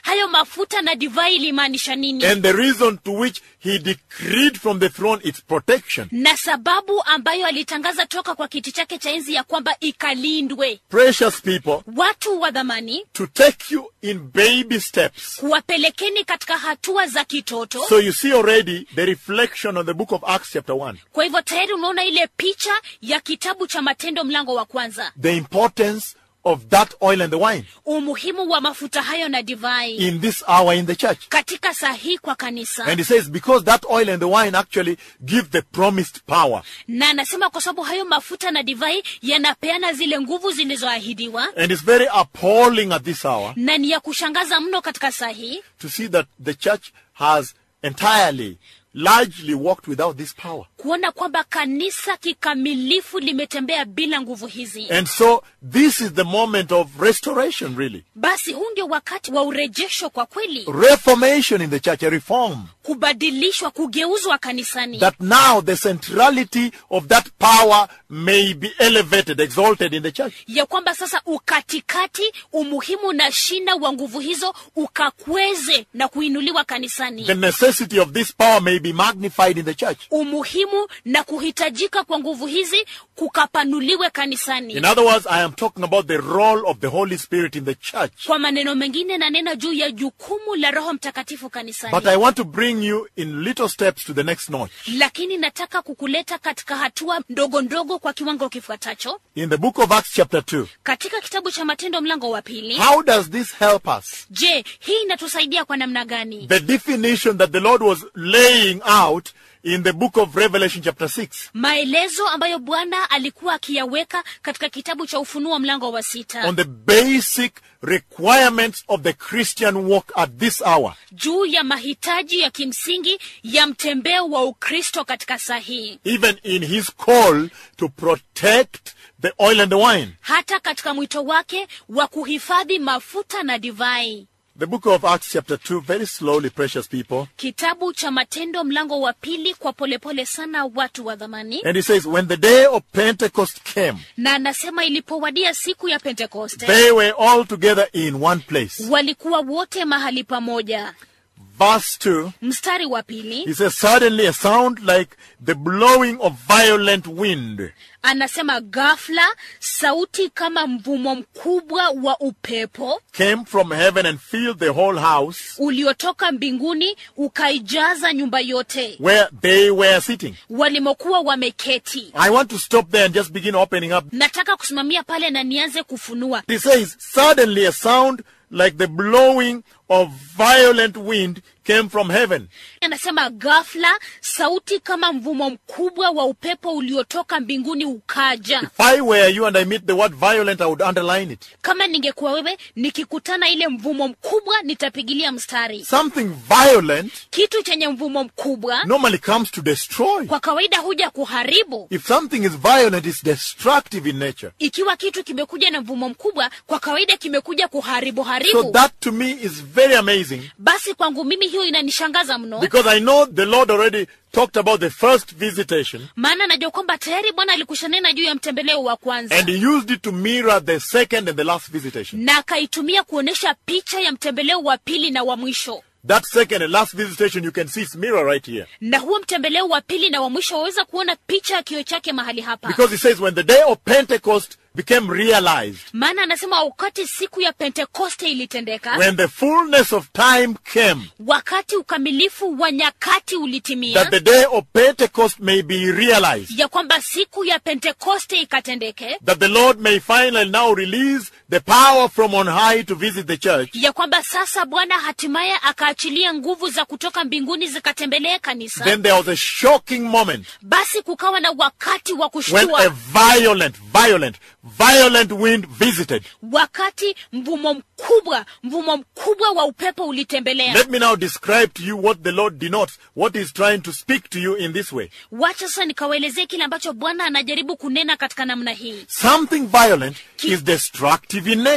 mafuta na divai ilimaanisha nini and the reason to which he decreed from the throne its protection. na sababu ambayo alitangaza toka kwa kiti chake cha enzi ya kwamba ikalindwe Precious people, watu wa dhamani to take you in baby steps. kuwapelekeni katika hatua za kitoto So you see already the reflection on the book of Acts chapter 1. kwa hivyo tayari unaona ile picha ya kitabu cha matendo mlango wa kwanza The importance of that oil and the wine umuhimu wa mafuta hayo na divai in this hour in the church. katika saa hii kwa kanisa And he says, because that oil and the wine actually give the promised power. na anasema kwa sababu hayo mafuta na divai yanapeana zile nguvu zilizoahidiwa And it's very appalling at this hour na ni ya kushangaza mno katika saa hii to see that the church has entirely, largely walked without this power. kuona kwamba kanisa kikamilifu limetembea bila nguvu hizi And so this is the moment of restoration, really. basi huu ndio wakati wa urejesho kwa kweli Reformation in the church, a reform. kubadilishwa kugeuzwa kanisani That now the centrality of that power may be elevated, exalted in the church. ya kwamba sasa ukatikati umuhimu na shina wa nguvu hizo ukakweze na kuinuliwa kanisani The necessity of this power may be magnified in the church. umuhimu na kuhitajika kwa nguvu hizi kukapanuliwe kanisani In other words, I am talking about the role of the Holy Spirit in the church. kwa maneno mengine nanena juu ya jukumu la roho mtakatifu kanisani But I want to bring you in little steps to the next notch. lakini nataka kukuleta katika hatua ndogo ndogo kwa kiwango kifuatacho In the book of Acts, chapter 2, katika kitabu cha matendo mlango wa pili how does this help us? je hii inatusaidia kwa namna gani The definition that the Lord was laying out in the book of Revelation, chapter 6. maelezo ambayo bwana alikuwa akiyaweka katika kitabu cha ufunuo mlango wa sita on the basic requirements of the Christian walk at this hour. juu ya mahitaji ya kimsingi ya mtembeo wa ukristo katika saa hii Even in his call to protect the oil and the wine. hata katika mwito wake wa kuhifadhi mafuta na divai The book of Acts, chapter 2, very slowly, precious people. kitabu cha matendo mlango wa pili kwa polepole sana watu wa dhamani And he says, when the day of Pentecost came, na anasema ilipowadia siku ya pentekoste they were all together in one place. walikuwa wote mahali pamoja Verse 2, mstari wa pili he says, suddenly a sound like the blowing of violent wind anasema ghafla sauti kama mvumo mkubwa wa upepo came from heaven and filled the whole house uliotoka mbinguni ukaijaza nyumba yote where they were sitting. walimokuwa wameketi I want to stop there and just begin opening up. nataka kusimamia pale na nianze kufunua He says, suddenly a sound like the blowing of violent wind came from heaven. anasema ghafla sauti kama mvumo mkubwa wa upepo uliotoka mbinguni ukaja If I were you and I meet the word violent, I would underline it. kama ningekuwa wewe nikikutana ile mvumo mkubwa nitapigilia mstari Something violent kitu chenye mvumo mkubwa normally comes to destroy. kwa kawaida huja kuharibu If something is violent, it's destructive in nature. ikiwa kitu kimekuja na mvumo mkubwa kwa kawaida kimekuja kuharibu So haribu that to me is very amazing basi kwangu mimi hiyo inanishangaza mno because I know the Lord already talked about the first visitation maana najua kwamba tayari bwana alikushanena juu ya mtembeleo wa kwanza and he used it to mirror the second and the last visitation. na akaitumia kuonyesha picha ya mtembeleo wa pili na wa mwisho That second and last visitation, you can see its mirror right here. na huo mtembeleo wa pili na wa mwisho waweza kuona picha ya kio chake mahali hapa Because he says when the day of Pentecost became realized, maana anasema wakati siku ya pentekoste ilitendeka when the fullness of time came, wakati ukamilifu wa nyakati ulitimia that the day of Pentecost may be realized, ya kwamba siku ya pentekoste ikatendeke that the Lord may finally now release the power from on high to visit the church, ya kwamba sasa bwana hatimaye akaachilia nguvu za kutoka mbinguni zikatembelee kanisa then there was a shocking moment basi kukawa na wakati wa when kushtua a violent, violent, violent wind visited. wakati mvumo mkubwa mvumo mkubwa wa upepo ulitembelea Let me now describe to you what the Lord denotes, what He's trying to speak to you in this way. wacha sasa nikawaelezee kile ambacho bwana anajaribu kunena katika namna hii Something violent is destructive in nature.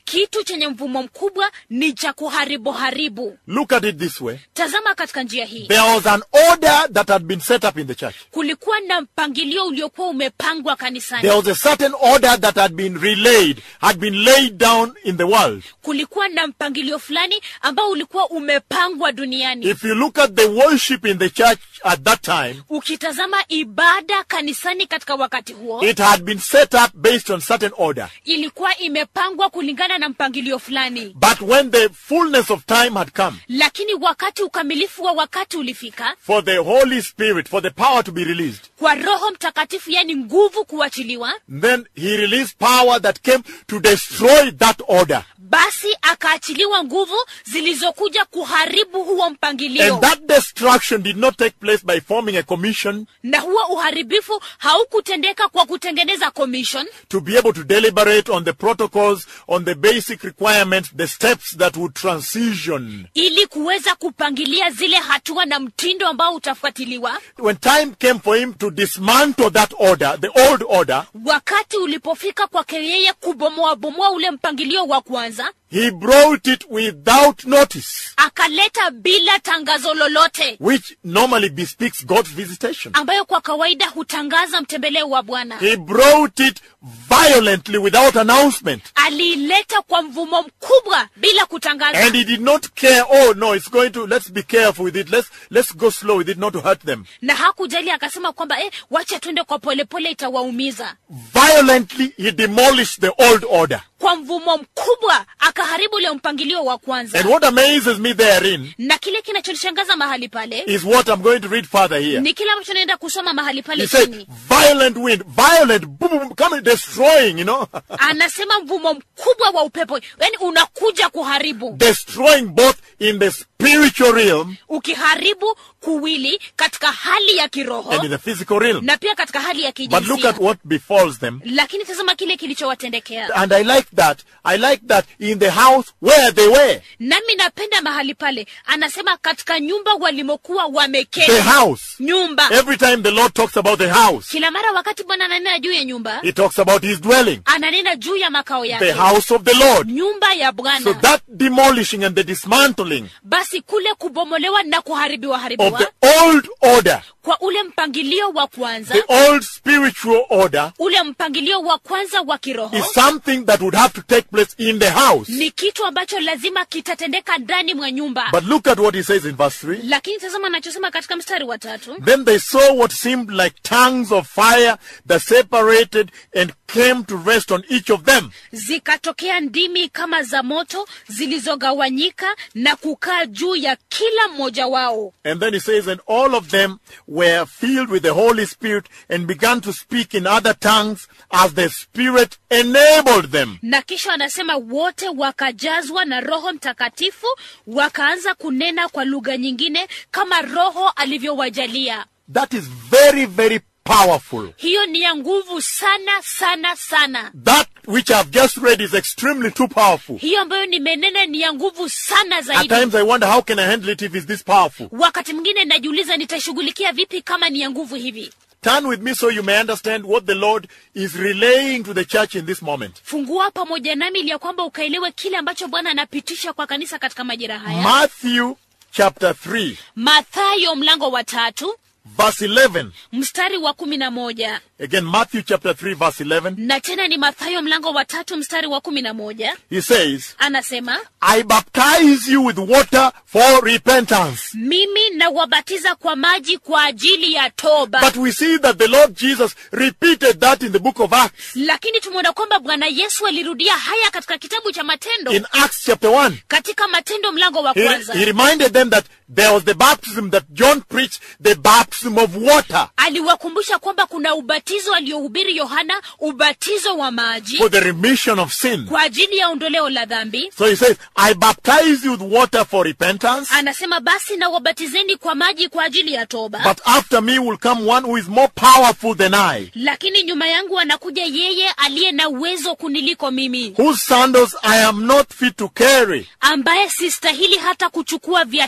kitu chenye mvumo mkubwa ni cha kuharibu haribu Look at it this way. tazama katika njia hii There was an order that had been set up in the church. kulikuwa na mpangilio uliokuwa umepangwa kanisani There was a certain order that had been relayed, had been laid down in the world. kulikuwa na mpangilio fulani ambao ulikuwa umepangwa duniani If you look at the worship in the church at that time, ukitazama ibada kanisani katika wakati huo it had been set up based on certain order. ilikuwa imepangwa kulingana na mpangilio fulani But when the fullness of time had come lakini wakati ukamilifu wa wakati ulifika for the Holy Spirit, for the power to be released, kwa roho mtakatifu yani nguvu kuachiliwa then he released power that came to destroy that order. basi akaachiliwa nguvu zilizokuja kuharibu huo mpangilio And that destruction did not take place by forming a commission na huo uharibifu haukutendeka kwa kutengeneza commission to be able to deliberate on the protocols, on the basic requirements, the steps that would transition. ili kuweza kupangilia zile hatua na mtindo ambao utafuatiliwa When time came for him to dismantle that order, the old order, wakati ulipofika kwake yeye kubomoabomoa ule mpangilio wa kwanza he brought it without notice, akaleta bila tangazo lolote which normally bespeaks God's visitation. ambayo kwa kawaida hutangaza mtembeleo wa bwana He brought it violently without announcement. aliileta kwa mvumo mkubwa bila kutangaza And he did not care, oh no, it's going to, let's be careful with it. Let's, let's go slow with it, not to hurt them. na hakujali akasema kwamba eh, wacha twende kwa polepole itawaumiza Violently, he demolished the old order. kwa mvumo mkubwa akaharibu ule mpangilio wa kwanza And what amazes me therein na kile kinachonishangaza mahali pale is what I'm going to read further here. ni kile ambacho naenda kusoma mahali He pale said, chini violent wind, violent, boom, boom, coming, destroying, you know, anasema mvumo mkubwa wa upepo yani unakuja kuharibu destroying both in the spiritual realm ukiharibu kuwili katika hali ya kiroho and in the physical realm. na pia katika hali ya But look kijinsia at what befalls them. lakini tazama kile kilichowatendekea And I like that. I like that in the house where they were. nami napenda mahali pale anasema katika nyumba walimokuwa The wameketi house. nyumba Every time the Lord talks about the house, kila mara wakati bwana ananena juu ya nyumba He talks about His dwelling, ananena juu ya makao the yake house of the Lord. nyumba ya So bwana that demolishing and the dismantling basi kule kubomolewa na kuharibiwa of haribiwa the old order, kwa ule mpangilio wa kwanza the old spiritual order, ule mpangilio wa kwanza wa kiroho is something that would have to take place in the house. ni kitu ambacho lazima kitatendeka ndani mwa nyumba But look at what he says in verse 3. lakini tazama anachosema katika mstari wa tatu Then they saw what seemed like tongues of fire that separated and came to rest on each of them. zikatokea ndimi kama za moto zilizogawanyika na kukaa juu ya kila mmoja wao And then he says, and all of them were filled with the Holy Spirit and began to speak in other tongues as the Spirit enabled them. na kisha anasema wote wakajazwa na roho mtakatifu wakaanza kunena kwa lugha nyingine kama roho alivyowajalia That is very, very powerful. hiyo ni ya nguvu sana sana sana That which I've just read is extremely too powerful. hiyo ambayo nimenena ni ya nguvu sana At zaidi times I wonder how can I handle it if it's this powerful. wakati mwingine najiuliza nitashughulikia vipi kama ni ya nguvu hivi Turn with me so you may understand what the Lord is relaying to the church in this moment. fungua pamoja nami ili ya kwamba ukaelewe kile ambacho bwana anapitisha kwa kanisa katika majira haya Matthew chapter 3, mathayo mlango wa tatu verse 11. mstari wa kumi na moja Again, Matthew chapter 3, verse 11. na tena ni mathayo mlango wa tatu mstari wa kumi na moja He says, anasema I baptize you with water for repentance. mimi nawabatiza kwa maji kwa ajili ya toba But we see that the Lord Jesus repeated that in the book of Acts. lakini tumeona kwamba bwana yesu alirudia haya katika kitabu cha matendo In Acts chapter 1, katika matendo mlango wa he, kwanza he reminded them that there was the baptism that John preached, the baptism of water aliwakumbusha kwamba kuna ubatizo aliohubiri yohana ubatizo wa maji for the remission of sin. kwa ajili ya ondoleo la dhambi So he says, I baptize you with water for repentance, anasema basi na wabatizeni kwa maji kwa ajili ya toba but after me will come one who is more powerful than I, lakini nyuma yangu anakuja yeye aliye na uwezo kuniliko mimi whose sandals I am not fit to carry. ambaye sistahili hata kuchukua viatu vyake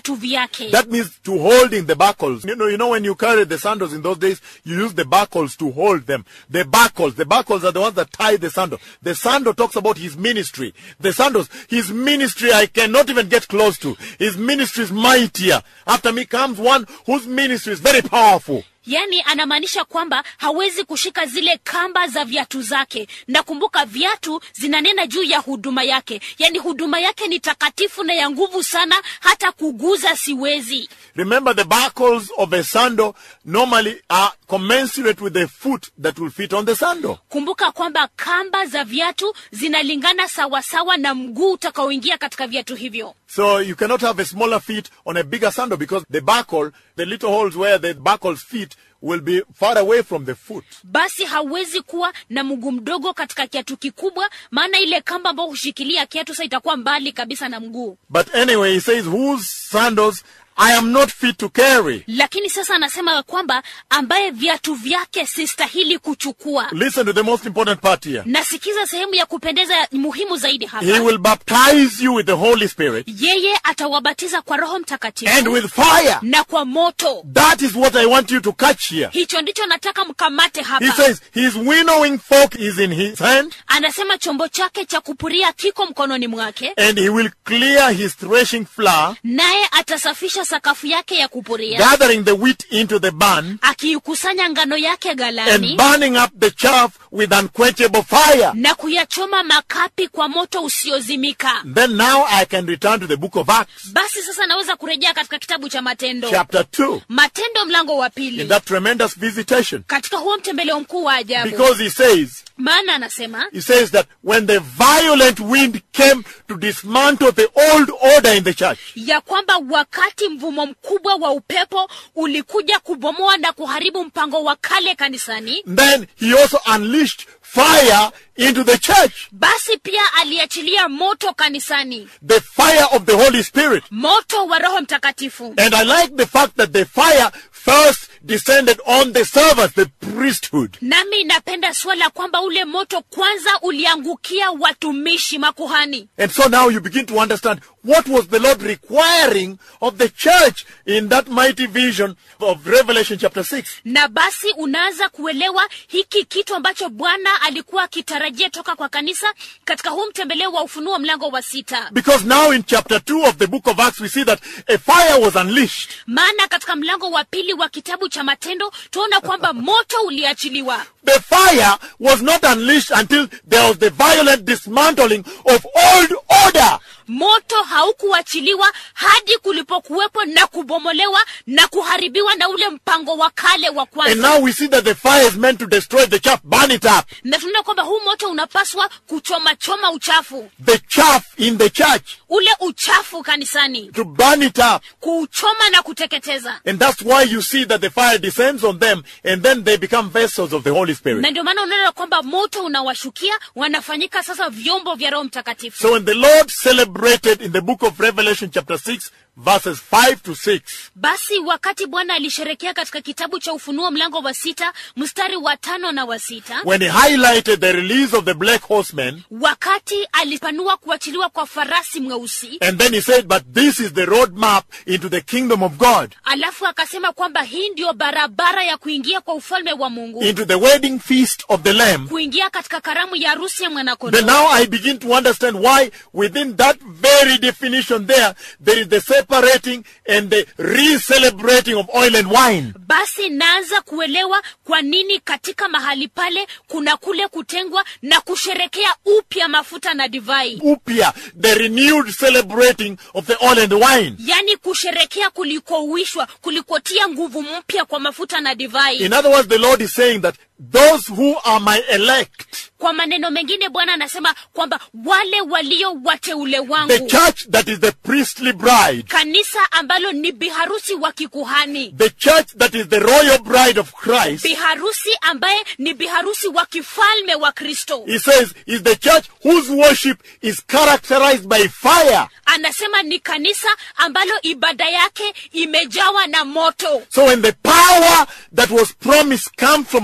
yake That means to holding the buckles. You know, you know when you carry the sandals in those days, you use the buckles to hold them. The buckles, the buckles are the ones that tie the sandal. The sandal talks about his ministry. The sandals, his ministry I cannot even get close to. His ministry is mightier. After me comes one whose ministry is very powerful. yaani anamaanisha kwamba hawezi kushika zile kamba za viatu zake na kumbuka viatu zinanena juu ya huduma yake yaani huduma yake ni takatifu na ya nguvu sana hata kuguza siwezi Remember the buckles of a sandal normally are commensurate with the foot that will fit on the sandal. kumbuka kwamba kamba za viatu zinalingana sawasawa na mguu utakaoingia katika viatu hivyo So you cannot have a smaller feet on a bigger sandal because the buckle, the little holes where the buckles fit will be far away from the foot. basi hauwezi kuwa na mguu mdogo katika kiatu kikubwa maana ile kamba ambayo hushikilia kiatu sa itakuwa mbali kabisa na mguu But anyway, he says, whose sandals I am not fit to carry. lakini sasa anasema kwamba ambaye viatu vyake sistahili kuchukua Listen to the most important part here. nasikiza sehemu ya kupendeza muhimu zaidi hapa He will baptize you with the Holy Spirit yeye atawabatiza kwa roho mtakatifu and with fire. na kwa moto That is what I want you to catch here. hicho ndicho nataka mkamate He hapa says his winnowing fork is in his hand anasema chombo chake cha kupuria kiko mkononi mwake and he will clear his threshing floor, naye atasafisha sakafu yake ya kupuria gathering the wheat into the barn akiikusanya ngano yake and galani burning up the chaff with unquenchable fire. na kuyachoma makapi kwa moto usiozimika Then now I can return to the book of Acts, basi sasa naweza kurejea katika kitabu cha matendo chapter 2, matendo mlango wa in pili that tremendous visitation. katika huo mtembeleo mkuu wa ajabu Because he says, maana anasema he says that when the violent wind came to dismantle the old order in the church, ya kwamba wakati mvumo mkubwa wa upepo ulikuja kubomoa na kuharibu mpango wa kale kanisani then he also unleashed fire into the church. basi pia aliachilia moto kanisani The fire of the Holy Spirit. moto wa roho mtakatifu And I like the fact that the fire first descended on the servants, the priesthood. nami napenda swala kwamba ule moto kwanza uliangukia watumishi makuhani And so now you begin to understand what was the Lord requiring of the church in that mighty vision of Revelation chapter 6. na basi unaanza kuelewa hiki kitu ambacho bwana alikuwa akitarajia toka kwa kanisa katika huu mtembeleo wa ufunuo mlango wa sita Because now in chapter 2 of the book of Acts, we see that a fire was unleashed. maana katika mlango wa pili wa kitabu cha matendo tunaona kwamba moto uliachiliwa The fire was not unleashed until there was the violent dismantling of old order. moto haukuachiliwa hadi kulipokuwepo na kubomolewa na kuharibiwa na ule mpango wa kale wa And kwanza now we see that the fire is meant to destroy the chaff, burn it up. na tunaona kwamba huu moto unapaswa kuchomachoma uchafu The chaff in the church, ule uchafu kanisani to burn it up. kuuchoma na kuteketeza And that's why you see that the fire descends on them and then they become vessels of the Holy Spirit. na ndio maana unaona kwamba moto unawashukia wanafanyika sasa vyombo vya roho mtakatifu So when the Lord celebrated in the book of Revelation chapter 6 verses 5 to 6, basi wakati bwana alisherekea katika kitabu cha ufunuo mlango wa sita mstari wa tano na wa sita when he highlighted the release of the black horsemen, wakati alipanua kuachiliwa kwa farasi mweusi and then he said, but this is the roadmap into the kingdom of God, alafu akasema kwamba hii ndiyo barabara ya kuingia kwa ufalme wa mungu into the wedding feast of the Lamb, kuingia katika karamu ya harusi ya then mwanakondoo now I begin to understand why within that very definition there, there is the separating and the re-celebrating of oil and wine. basi naanza kuelewa kwa nini katika mahali pale kuna kule kutengwa na kusherekea upya mafuta na divai Upia, the renewed celebrating of the oil and the wine. yaani kusherekea kulikouishwa kulikotia nguvu mpya kwa mafuta na divai In other words, the Lord is saying that those who are my elect, kwa maneno mengine bwana anasema kwamba wale walio wateule the wangu church that is the priestly bride, kanisa ambalo ni biharusi wa kikuhani the church that is the royal bride of Christ, biharusi ambaye ni biharusi wa kifalme wa kristo he says, is the church whose worship is characterized by fire. anasema ni kanisa ambalo ibada yake imejawa na moto So when the power that was promised comes from on high,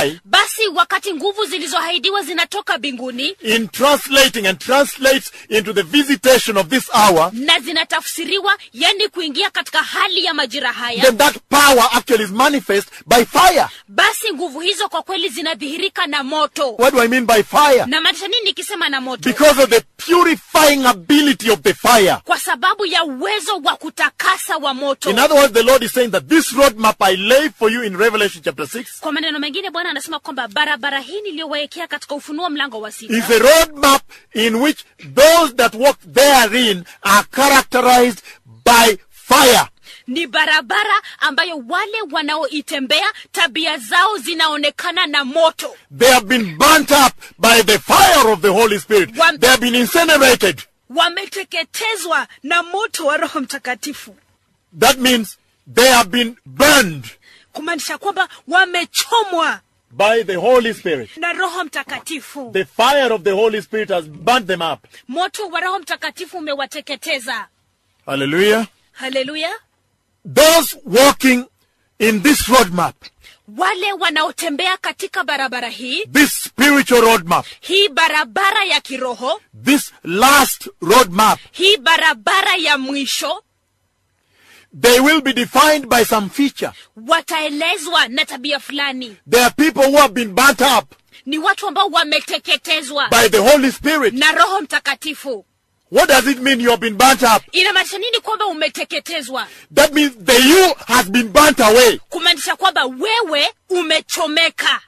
sky, basi wakati nguvu zilizoahidiwa zinatoka mbinguni in translating and translates into the visitation of this hour, na zinatafsiriwa yani kuingia katika hali ya majira haya then that power actually is manifest by fire. basi nguvu hizo kwa kweli zinadhihirika na moto What do I mean by fire? na maanisha nini nikisema na moto Because of the purifying ability of the fire. kwa sababu ya uwezo wa kutakasa wa moto In other words, the Lord is saying that this roadmap I lay for you in Revelation chapter 6 kwa maneno mengine bwana anasema kwamba barabara hii niliyowaekea katika ufunuo mlango wa sita is a roadmap in which those that walk therein are characterized by fire. ni barabara ambayo wale wanaoitembea tabia zao zinaonekana na moto They have been burnt up by the fire of the Holy Spirit. One- They have been incinerated. wameteketezwa na moto wa roho mtakatifu That means they have been burned kumaanisha kwamba wamechomwa by the Holy Spirit. na roho mtakatifu The fire of the Holy Spirit has burnt them up. moto wa roho mtakatifu umewateketeza Hallelujah. haleluya Those walking in this roadmap, wale wanaotembea katika barabara hii this spiritual roadmap, hii barabara ya kiroho this last roadmap, hii barabara ya mwisho they will be defined by some feature. wataelezwa na tabia fulani There are people who have been burnt up ni watu ambao wameteketezwa by the Holy Spirit. na roho mtakatifu What does it mean you have been burnt up? inamaanisha nini kwamba umeteketezwa That means the you has been burnt away. kumaanisha kwamba wewe umechomeka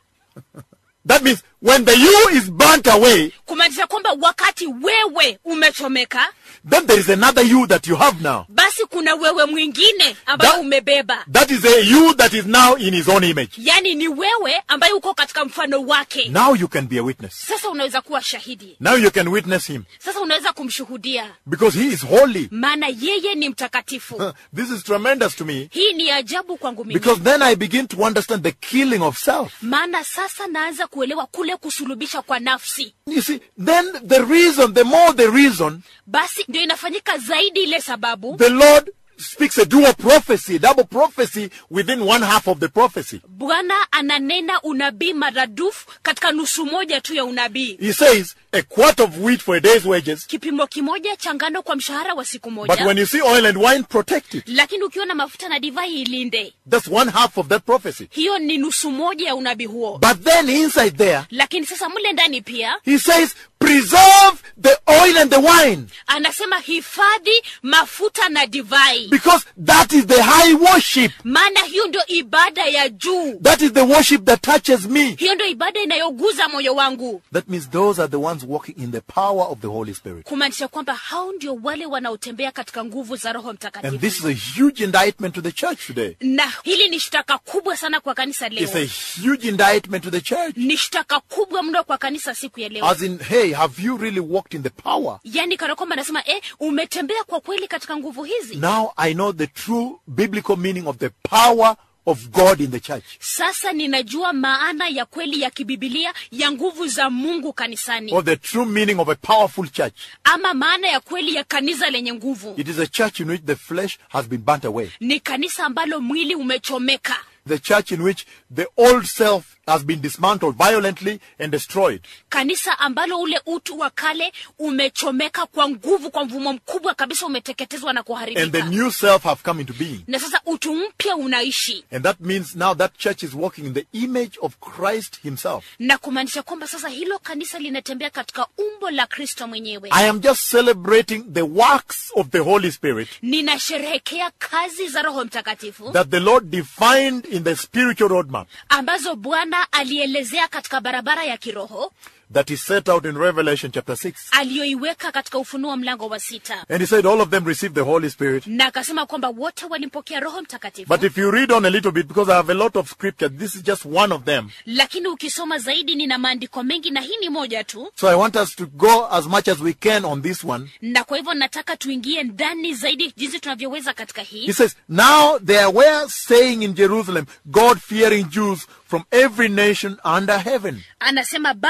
That means when the you is burnt away, kumaanisha kwamba wakati wewe umechomeka then there is another you that you have now. basi kuna wewe mwingine ambayo That- umebeba That is a you that is now in his own image. yaani ni wewe ambaye uko katika mfano wake Now you can be a witness. sasa unaweza kuwa shahidi Now you can witness him sasa unaweza kumshuhudia because he is holy. maana yeye ni mtakatifu This is tremendous to me hii ni ajabu kwangu mimi because then I begin to understand the killing of self. maana sasa naanza kuelewa kule kusulubisha kwa nafsi You see, then the reason, the more the reason, basi ndio inafanyika zaidi ile sababu the Lord speaks a dual prophecy, a double prophecy within one half of the prophecy. bwana ananena unabii maradufu katika nusu moja tu ya unabii He says, a quart of wheat for a day's wages, kipimo kimoja cha ngano kwa mshahara wa siku but moja when you see oil and wine, protect it. lakini ukiwa na mafuta na divai ilinde That's one half of that prophecy. hiyo ni nusu moja ya unabii huo But then inside there, lakini sasa mle ndani pia he says, preserve the oil and the wine anasema hifadhi mafuta na divai because that is the high worship. maana hiyo ndio ibada ya juu That is the worship that touches me. hiyo ndio ibada inayoguza moyo wangu That means those are the ones walking in the power of the Holy Spirit. kumaanisha kwamba hao ndio wale wanaotembea katika nguvu za roho And mtakatifu this is a huge indictment to the church today. na hili ni shtaka kubwa sana kwa kanisa It's a leo huge indictment to the church. ni shtaka kubwa mno kwa kanisa siku ya leo As in, hey, have you really walked in the power? yaani kana kwamba anasema eh, umetembea kwa kweli katika nguvu hizi Now I know the true biblical meaning of the power of God in the church. sasa ninajua maana ya kweli ya kibibilia ya nguvu za mungu kanisani Or the true meaning of a powerful church. ama maana ya kweli ya kanisa lenye nguvu It is a church in which the flesh has been burnt away. ni kanisa ambalo mwili umechomeka The church in which the old self has been dismantled violently and destroyed. kanisa ambalo ule utu wa kale umechomeka kwa nguvu kwa mvumo mkubwa kabisa umeteketezwa na And the kuharibika new self have come into being. na sasa utu mpya unaishi And that means now that church is walking in the image of Christ himself. na kumaanisha kwamba sasa hilo kanisa linatembea katika umbo la kristo mwenyewe I am just celebrating the works of the Holy Spirit ninasherehekea kazi za roho mtakatifu that the Lord defined in the spiritual roadmap ambazo bwana alielezea katika barabara ya kiroho that is set out in Revelation chapter 6. aliyoiweka katika ufunuo mlango wa sita And he said all of them received the Holy Spirit. na akasema kwamba wote walimpokea roho mtakatifu But if you read on a little bit, because I have a lot of scripture, this is just one of them. lakini ukisoma zaidi nina maandiko mengi na hii ni moja tu So I want us to go as much as we can on this one. na kwa hivyo nataka tuingie ndani zaidi jinsi tunavyoweza katika He hii says, Now there were staying in Jerusalem God fearing Jews from every nation under heaven. anasema basi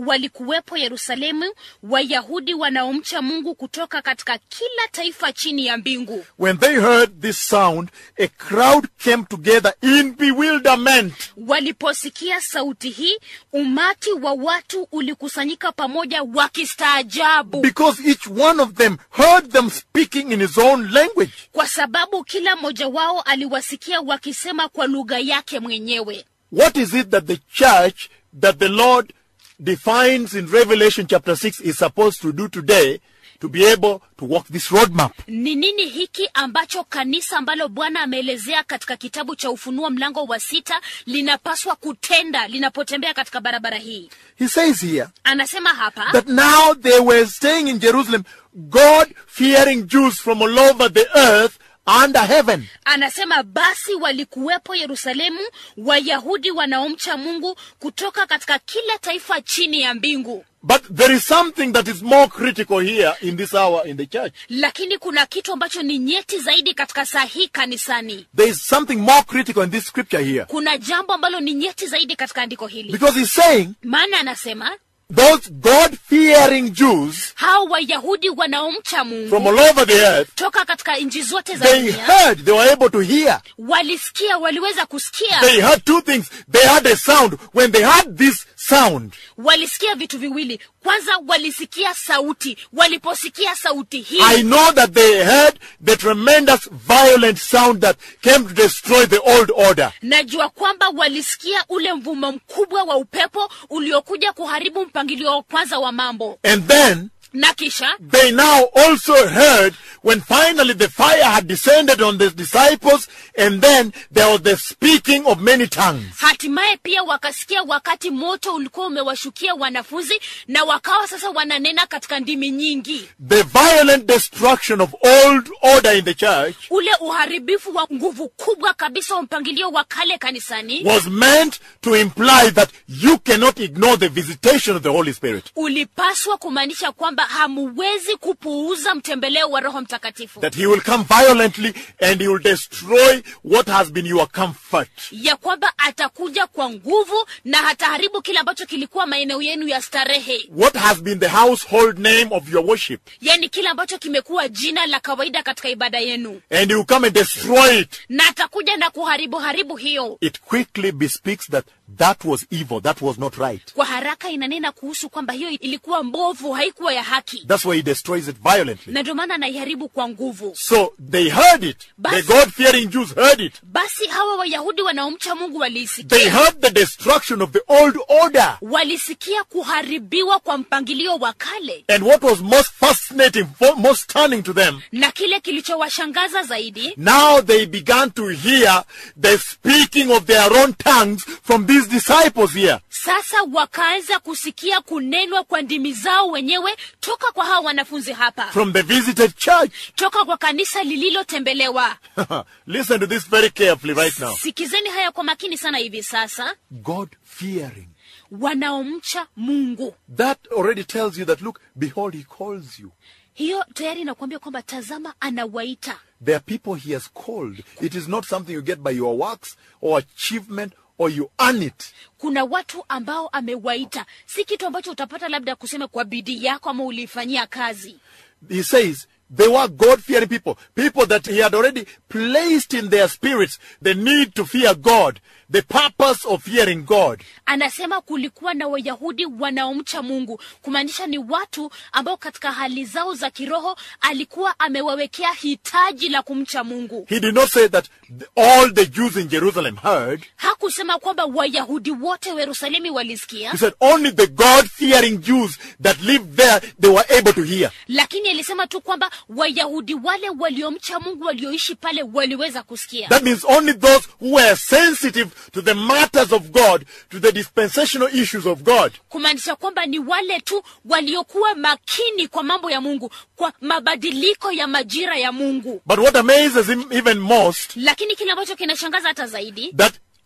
walikuwepo yerusalemu wayahudi wanaomcha mungu kutoka katika kila taifa chini ya mbingu When they heard this sound, a crowd came together in bewilderment. waliposikia sauti hii umati wa watu ulikusanyika pamoja wakistaajabu Because each one of them heard them speaking in his own language. kwa sababu kila mmoja wao aliwasikia wakisema kwa lugha yake mwenyewe What is it that the church that the Lord defines in Revelation chapter 6 is supposed to do today to be able to walk this roadmap? ni nini hiki ambacho kanisa ambalo bwana ameelezea katika kitabu cha ufunuo mlango wa sita linapaswa kutenda linapotembea katika barabara hii He says here anasema hapa that now they were staying in Jerusalem, God fearing Jews from all over the earth under heaven. anasema basi walikuwepo yerusalemu wayahudi wanaomcha mungu kutoka katika kila taifa chini ya mbingu But there is something that is more critical here in this hour in the church. lakini kuna kitu ambacho ni nyeti zaidi katika saa hii kanisani There is something more critical in this scripture here. kuna jambo ambalo ni nyeti zaidi katika andiko hili Because he's saying maana anasema those God fearing Jews hao wayahudi wanaomcha mungu from all over the earth, toka katika nchi zote za they dunia heard, they were able to hear. walisikia waliweza kusikia They heard two things. They heard a sound. When they heard this sound, walisikia vitu viwili kwanza walisikia sauti waliposikia sauti hii I know that they heard the tremendous violent sound that came to destroy the old order. najua kwamba walisikia ule mvumo mkubwa wa upepo uliokuja kuharibu mpangilio wa kwanza wa mambo And then na kisha they now also heard when finally the fire had descended on the disciples and then there was the speaking of many tongues. hatimaye pia wakasikia wakati moto ulikuwa umewashukia wanafunzi na wakawa sasa wananena katika ndimi nyingi The violent destruction of old order in the church ule uharibifu wa nguvu kubwa kabisa wa mpangilio wa kale kanisani was meant to imply that you cannot ignore the visitation of the Holy Spirit. ulipaswa kumaanisha kwamba hamuwezi kupuuza mtembeleo wa roho mtakatifu That he will come violently and he will destroy what has been your comfort. ya kwamba atakuja kwa nguvu na hataharibu kile ambacho kilikuwa maeneo yenu ya starehe What has been the household name of your worship. yaani kile ambacho kimekuwa jina la kawaida katika ibada yenu And he will come and destroy it. na atakuja na kuharibu haribu hiyo It quickly bespeaks that that was evil. That was not right. kwa haraka inanena kuhusu kwamba hiyo ilikuwa mbovu haikuwa ya haki That's why he destroys it violently. na ndio maana anaiharibu kwa nguvu So they heard it. The Basi- God fearing Jews heard it. basi hawa wayahudi wanaomcha mungu They waliisikia heard the destruction of the old order. walisikia kuharibiwa kwa mpangilio wa kale And what was most fascinating, fo- most stunning to them, na kile kilichowashangaza zaidi now they began to hear the speaking of their own tongues from these disciples here. sasa wakaanza kusikia kunenwa kwa ndimi zao wenyewe toka kwa hawa wanafunzi hapa From the visited church. toka kwa kanisa lililotembelewa Listen to this very carefully right now. sikizeni haya kwa makini sana hivi sasa God fearing. wanaomcha mungu That already tells you that, look, behold, he calls you. hiyo tayari inakuambia kwamba tazama anawaita There are people he has called. It is not something you get by your works or achievement or you earn it. kuna watu ambao amewaita si kitu ambacho utapata labda kusema kwa bidii yako ama uliifanyia kazi He says they were God fearing people, people that he had already placed in their spirits the need to fear God, the purpose of fearing God. anasema kulikuwa na wayahudi wanaomcha mungu kumaanisha ni watu ambao katika hali zao za kiroho alikuwa amewawekea hitaji la kumcha mungu He did not say that the- all the Jews in Jerusalem heard. hakusema kwamba wayahudi wote wa yerusalemi walisikia He said only the God fearing Jews that lived there, they were able to hear. lakini alisema tu kwamba wayahudi wale waliomcha mungu walioishi pale waliweza kusikia That means only those who were sensitive to the matters of God, to the dispensational issues of God. kumaanisha kwamba ni wale tu waliokuwa makini kwa mambo ya mungu kwa mabadiliko ya majira ya mungu But what amazes him even most, lakini kile ambacho kinashangaza hata zaidi that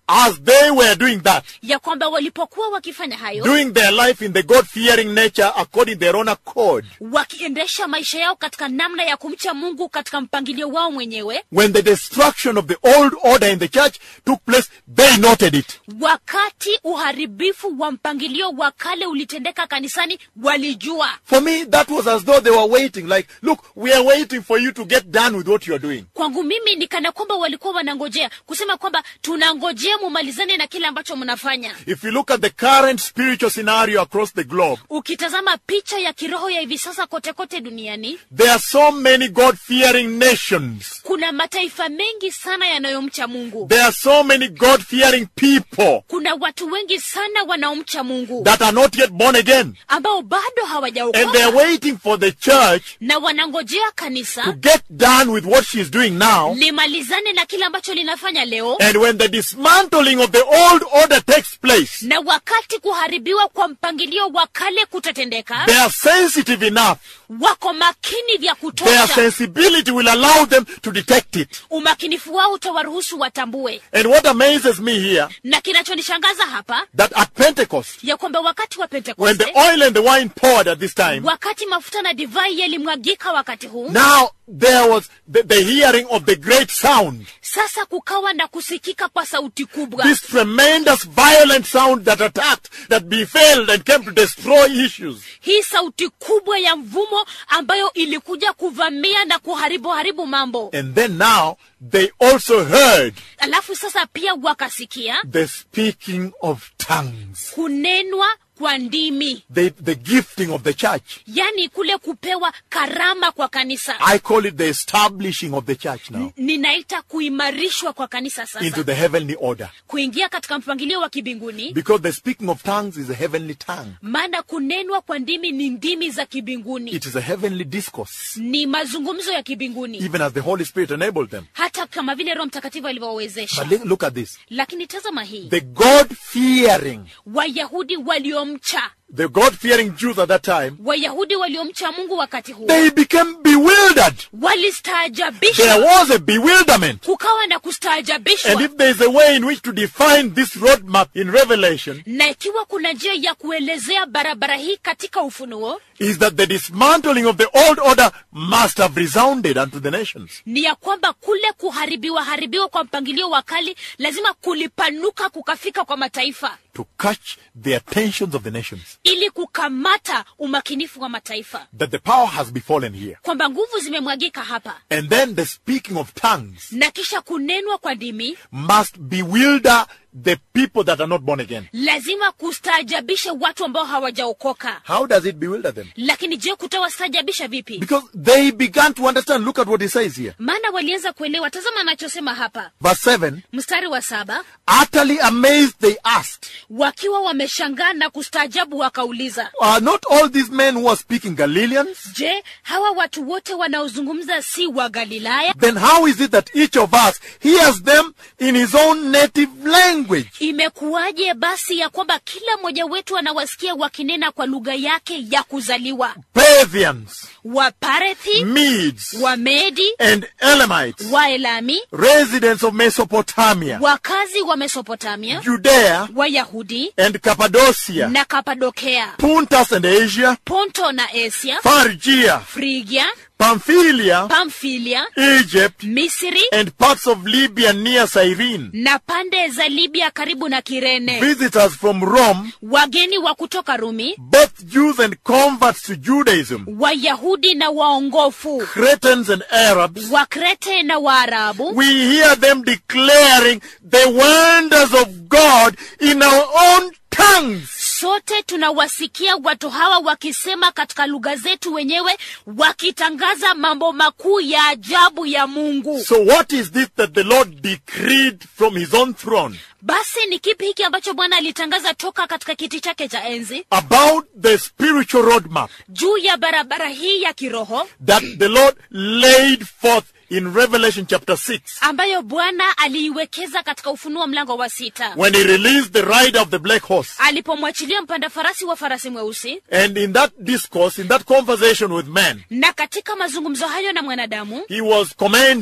as they were doing that, ya kwamba walipokuwa wakifanya hayo doing their life in the God fearing nature according to their own accord, wakiendesha maisha yao katika namna ya kumcha mungu katika mpangilio wao mwenyewe when the destruction of the old order in the church took place, they noted it. wakati uharibifu wa mpangilio wa kale ulitendeka kanisani walijua For me, that was as though they were waiting, like, look, we are waiting for you to get done with what you are doing. kwangu mimi ni kana kwamba walikuwa wanangojea kusema kwamba tunangojea mumalizane na kile ambacho mnafanya If you look at the current spiritual scenario across the globe, ukitazama picha ya kiroho ya hivi sasa kote kote duniani there are so many God fearing nations. kuna mataifa mengi sana yanayomcha mungu There are so many God fearing people kuna watu wengi sana wanaomcha mungu that are not yet born again. ambao bado And they are hawajaokoka waiting for the church na wanangojea to kanisa get done with what she is doing now. limalizane na kile ambacho linafanya leo And when the dismantling of the old order takes place, na wakati kuharibiwa kwa mpangilio wa kale kutatendeka they are sensitive enough. wako makini vya Their kutosha sensibility will allow them to detect it. umakinifu wao utawaruhusu watambue And what amazes me here, na kinachonishangaza hapa that at Pentecost, ya kwamba wakati wa when the pentekoste oil and the wine poured at this time, wakati mafuta na divai yalimwagika wakati huu now there was the, the hearing of the great sound. sasa kukawa na kusikika kwa sauti kubwa This tremendous violent sound that attacked, that befell and came to destroy issues. hii sauti kubwa ya mvumo ambayo ilikuja kuvamia na kuharibu haribu mambo And then now they also heard alafu sasa pia wakasikia the speaking of tongues, kunenwa kwa ndimi the, the gifting of the church. yani kule kupewa karama kwa kanisa I call it the establishing of the church now ninaita kuimarishwa kwa kanisa into sasa the heavenly order. kuingia katika mpangilio wa kibinguni Because the speaking of tongues is a heavenly tongue. maana kunenwa kwa ndimi ni ndimi za kibinguni It is a heavenly discourse, ni mazungumzo ya kibinguni even as the Holy Spirit enabled them. hata kama vile roho mtakatifu alivyowawezesha But li- look at this. lakini tazama hii The God fearing, wayahudi waliomcha the God fearing Jews at that time, wayahudi waliomcha mungu wakati huo they became bewildered. There walistaajabishwa was a bewilderment. kukawa na And kustaajabishwa if there is a way in which to define this roadmap in Revelation, na ikiwa kuna njia ya kuelezea barabara hii katika ufunuo is that the dismantling of the old order must have resounded unto the nations. ni ya kwamba kule kuharibiwa haribiwa kwa mpangilio wa kali lazima kulipanuka kukafika kwa mataifa to catch the attentions of the nations. ili kukamata umakinifu wa mataifa That the power has befallen here. kwamba nguvu zimemwagika hapa And then the speaking of tongues na kisha kunenwa kwa ndimi must bewilder the people that are not born again. lazima kustaajabisha watu ambao hawajaokoka How does it bewilder them? lakini je kutawastaajabisha vipi Because they began to understand. Look at what he says here. maana walianza kuelewa tazama anachosema hapa Verse 7 mstari wa saba Utterly amazed, they asked, wakiwa wameshangaa na kustaajabu wakauliza Are not all these men who are speaking Galileans? je hawa watu wote wanaozungumza si wa galilaya Then how is it that each of us hears them in his own native language? imekuwaje basi ya kwamba kila mmoja wetu anawasikia wakinena kwa lugha yake ya kuzaliwa Parthians, waparethi Medes, wamedi and Elamites, waelami residents of Mesopotamia, wakazi wa mesopotamia Judea, wayahudi and Cappadocia, na kapadokea Puntus and Asia, ponto na asia Phrygia, frigia Pamphylia, pamfilia Egypt, misri and parts of Libya near Cyrene. na pande za libya karibu na kirene Visitors from Rome, wageni wa kutoka rumi both Jews and converts to Judaism, wayahudi na waongofu Cretans and Arabs, wakrete na waarabu we hear them declaring the wonders of God in our own tongues. sote tunawasikia watu hawa wakisema katika lugha zetu wenyewe wakitangaza mambo makuu ya ajabu ya mungu So what is this that the Lord decreed from his own throne basi ni kipi hiki ambacho bwana alitangaza toka katika kiti chake cha enzi about the spiritual roadmap juu ya barabara hii ya kiroho that the Lord laid forth in Revelation chapter 6 ambayo bwana aliiwekeza katika ufunuo mlango wa sita when he released the rider of the black horse? alipomwachilia mpanda farasi wa farasi mweusi And in that discourse, in that conversation with man, na katika mazungumzo hayo na mwanadamu he was commanding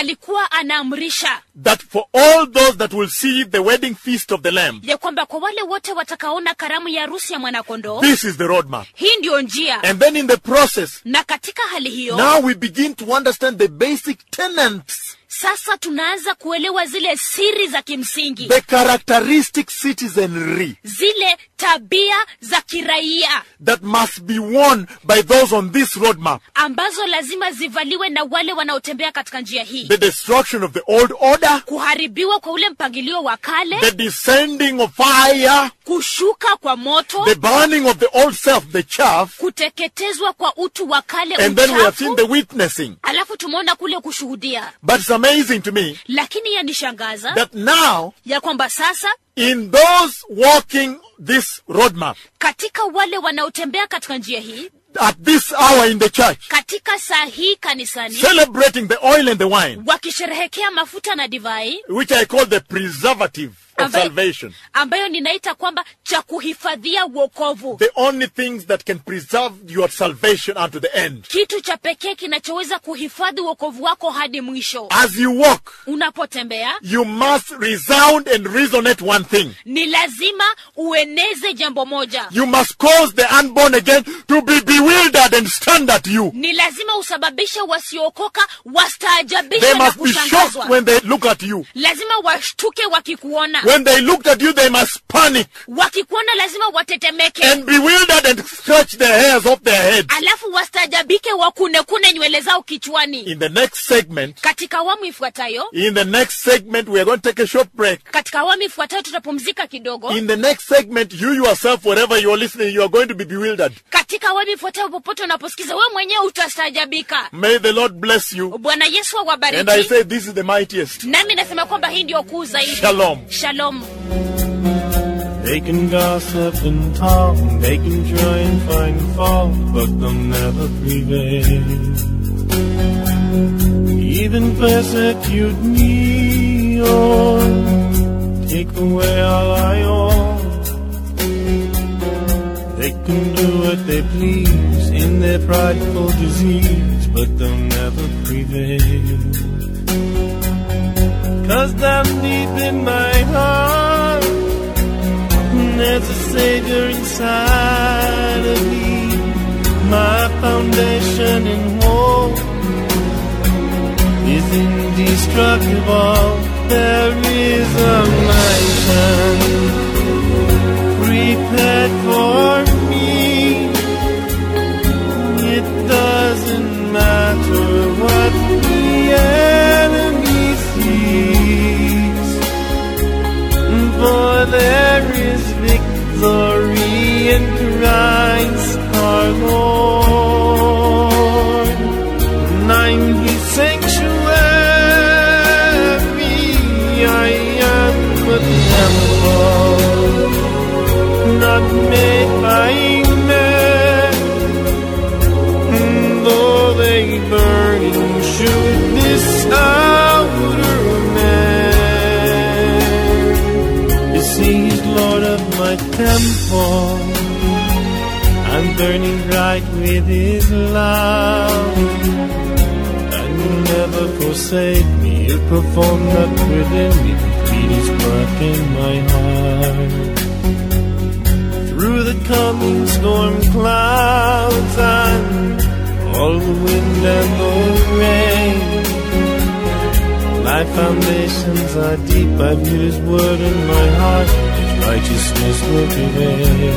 alikuwa anaamrisha that for all those that will see the wedding feast of the Lamb, ya kwamba kwa wale wote watakaona karamu ya harusi ya mwanakondoo this is the roadmap. hii ndiyo njia And then in the process, na katika hali hiyo now we begin to understand the basic tenets, sasa tunaanza kuelewa zile siri za kimsingi the characteristic citizenry zile tabia za kiraia that must be worn by those on this roadmap. ambazo lazima zivaliwe na wale wanaotembea katika njia hii The destruction of the old order, kuharibiwa kwa ule mpangilio wa kale the descending of fire, kushuka kwa moto the burning of the old self, the chaff, kuteketezwa kwa utu wa kale and then we have seen uchafu the witnessing. alafu tumeona kule kushuhudia But it's amazing to me lakini yanishangaza that now, ya kwamba sasa in those walking this roadmap, katika wale wanaotembea katika njia hii at this hour in the church, katika saa hii kanisani celebrating the oil and the wine, wakisherehekea mafuta na divai which I call the preservative of ambayo, salvation. ambayo ninaita kwamba cha kuhifadhia wokovu The only things that can preserve your salvation unto the end. kitu cha pekee kinachoweza kuhifadhi wokovu wako hadi mwisho As you walk, unapotembea you must resound and resonate one thing. ni lazima ueneze jambo moja You must cause the unborn again to be bewildered and stand at you. ni lazima usababishe wasiookoka wastaajabishwe They na must be shocked kushangazwa when they look at you. lazima washtuke wakikuona When they looked at you, they must panic wakikuona lazima watetemeke and bewildered and scratch the hairs off their head. alafu wastaajabike wakunekune nywele zao kichwani In the next segment, katika awamu ifuatayo in the next segment, we are going to take a short break. katika awamu ifuatayo tutapumzika kidogo In the next segment, you yourself, wherever you are listening, you are going to be bewildered. katika awamu ifuatayo popote unaposikiza wewe mwenyewe utastaajabika May the Lord bless you. bwana yesu And I awabariki say, this is the mightiest. nami nasema kwamba hii ndio kuu zaidi Shalom. shalom They can gossip and talk, they can try and find fault, but they'll never prevail. Even persecute me or take away all I own. They can do what they please in their prideful disease, but they'll never prevail. Cause down deep in my heart, there's a savior inside of me, my foundation and hope is indestructible. There is a mansion prepared for me. It doesn't matter what the enemy sees. For there is victory in Christ our Lord. And I'm His sanctuary. I am a temple, not made by men. And though they burn, should this outer man is He's Lord of my temple. I'm burning bright with His love. And will never forsake me. He'll perform that within me. Complete His work in my heart. Through the coming storm clouds and all the wind and the rain. My foundations are deep, I've hid His word in my heart, His righteousness will prevail.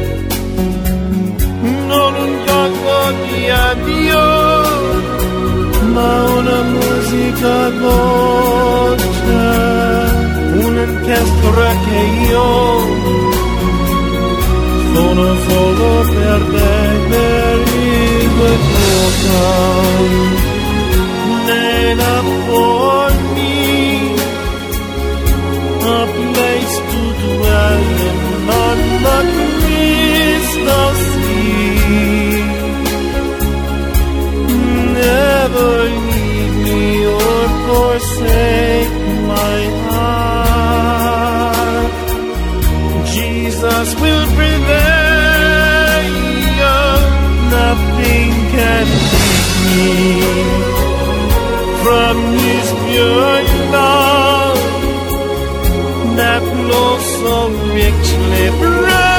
Non un poco di addio, ma una musica dolce, un'orchestra che io sono solo per te, per il tuo canto. Made up for me a place to dwell in on the crystal sea. Never leave me or forsake my heart. Jesus will prevail. Nothing can beat me. from his pure love that flows so richly bright.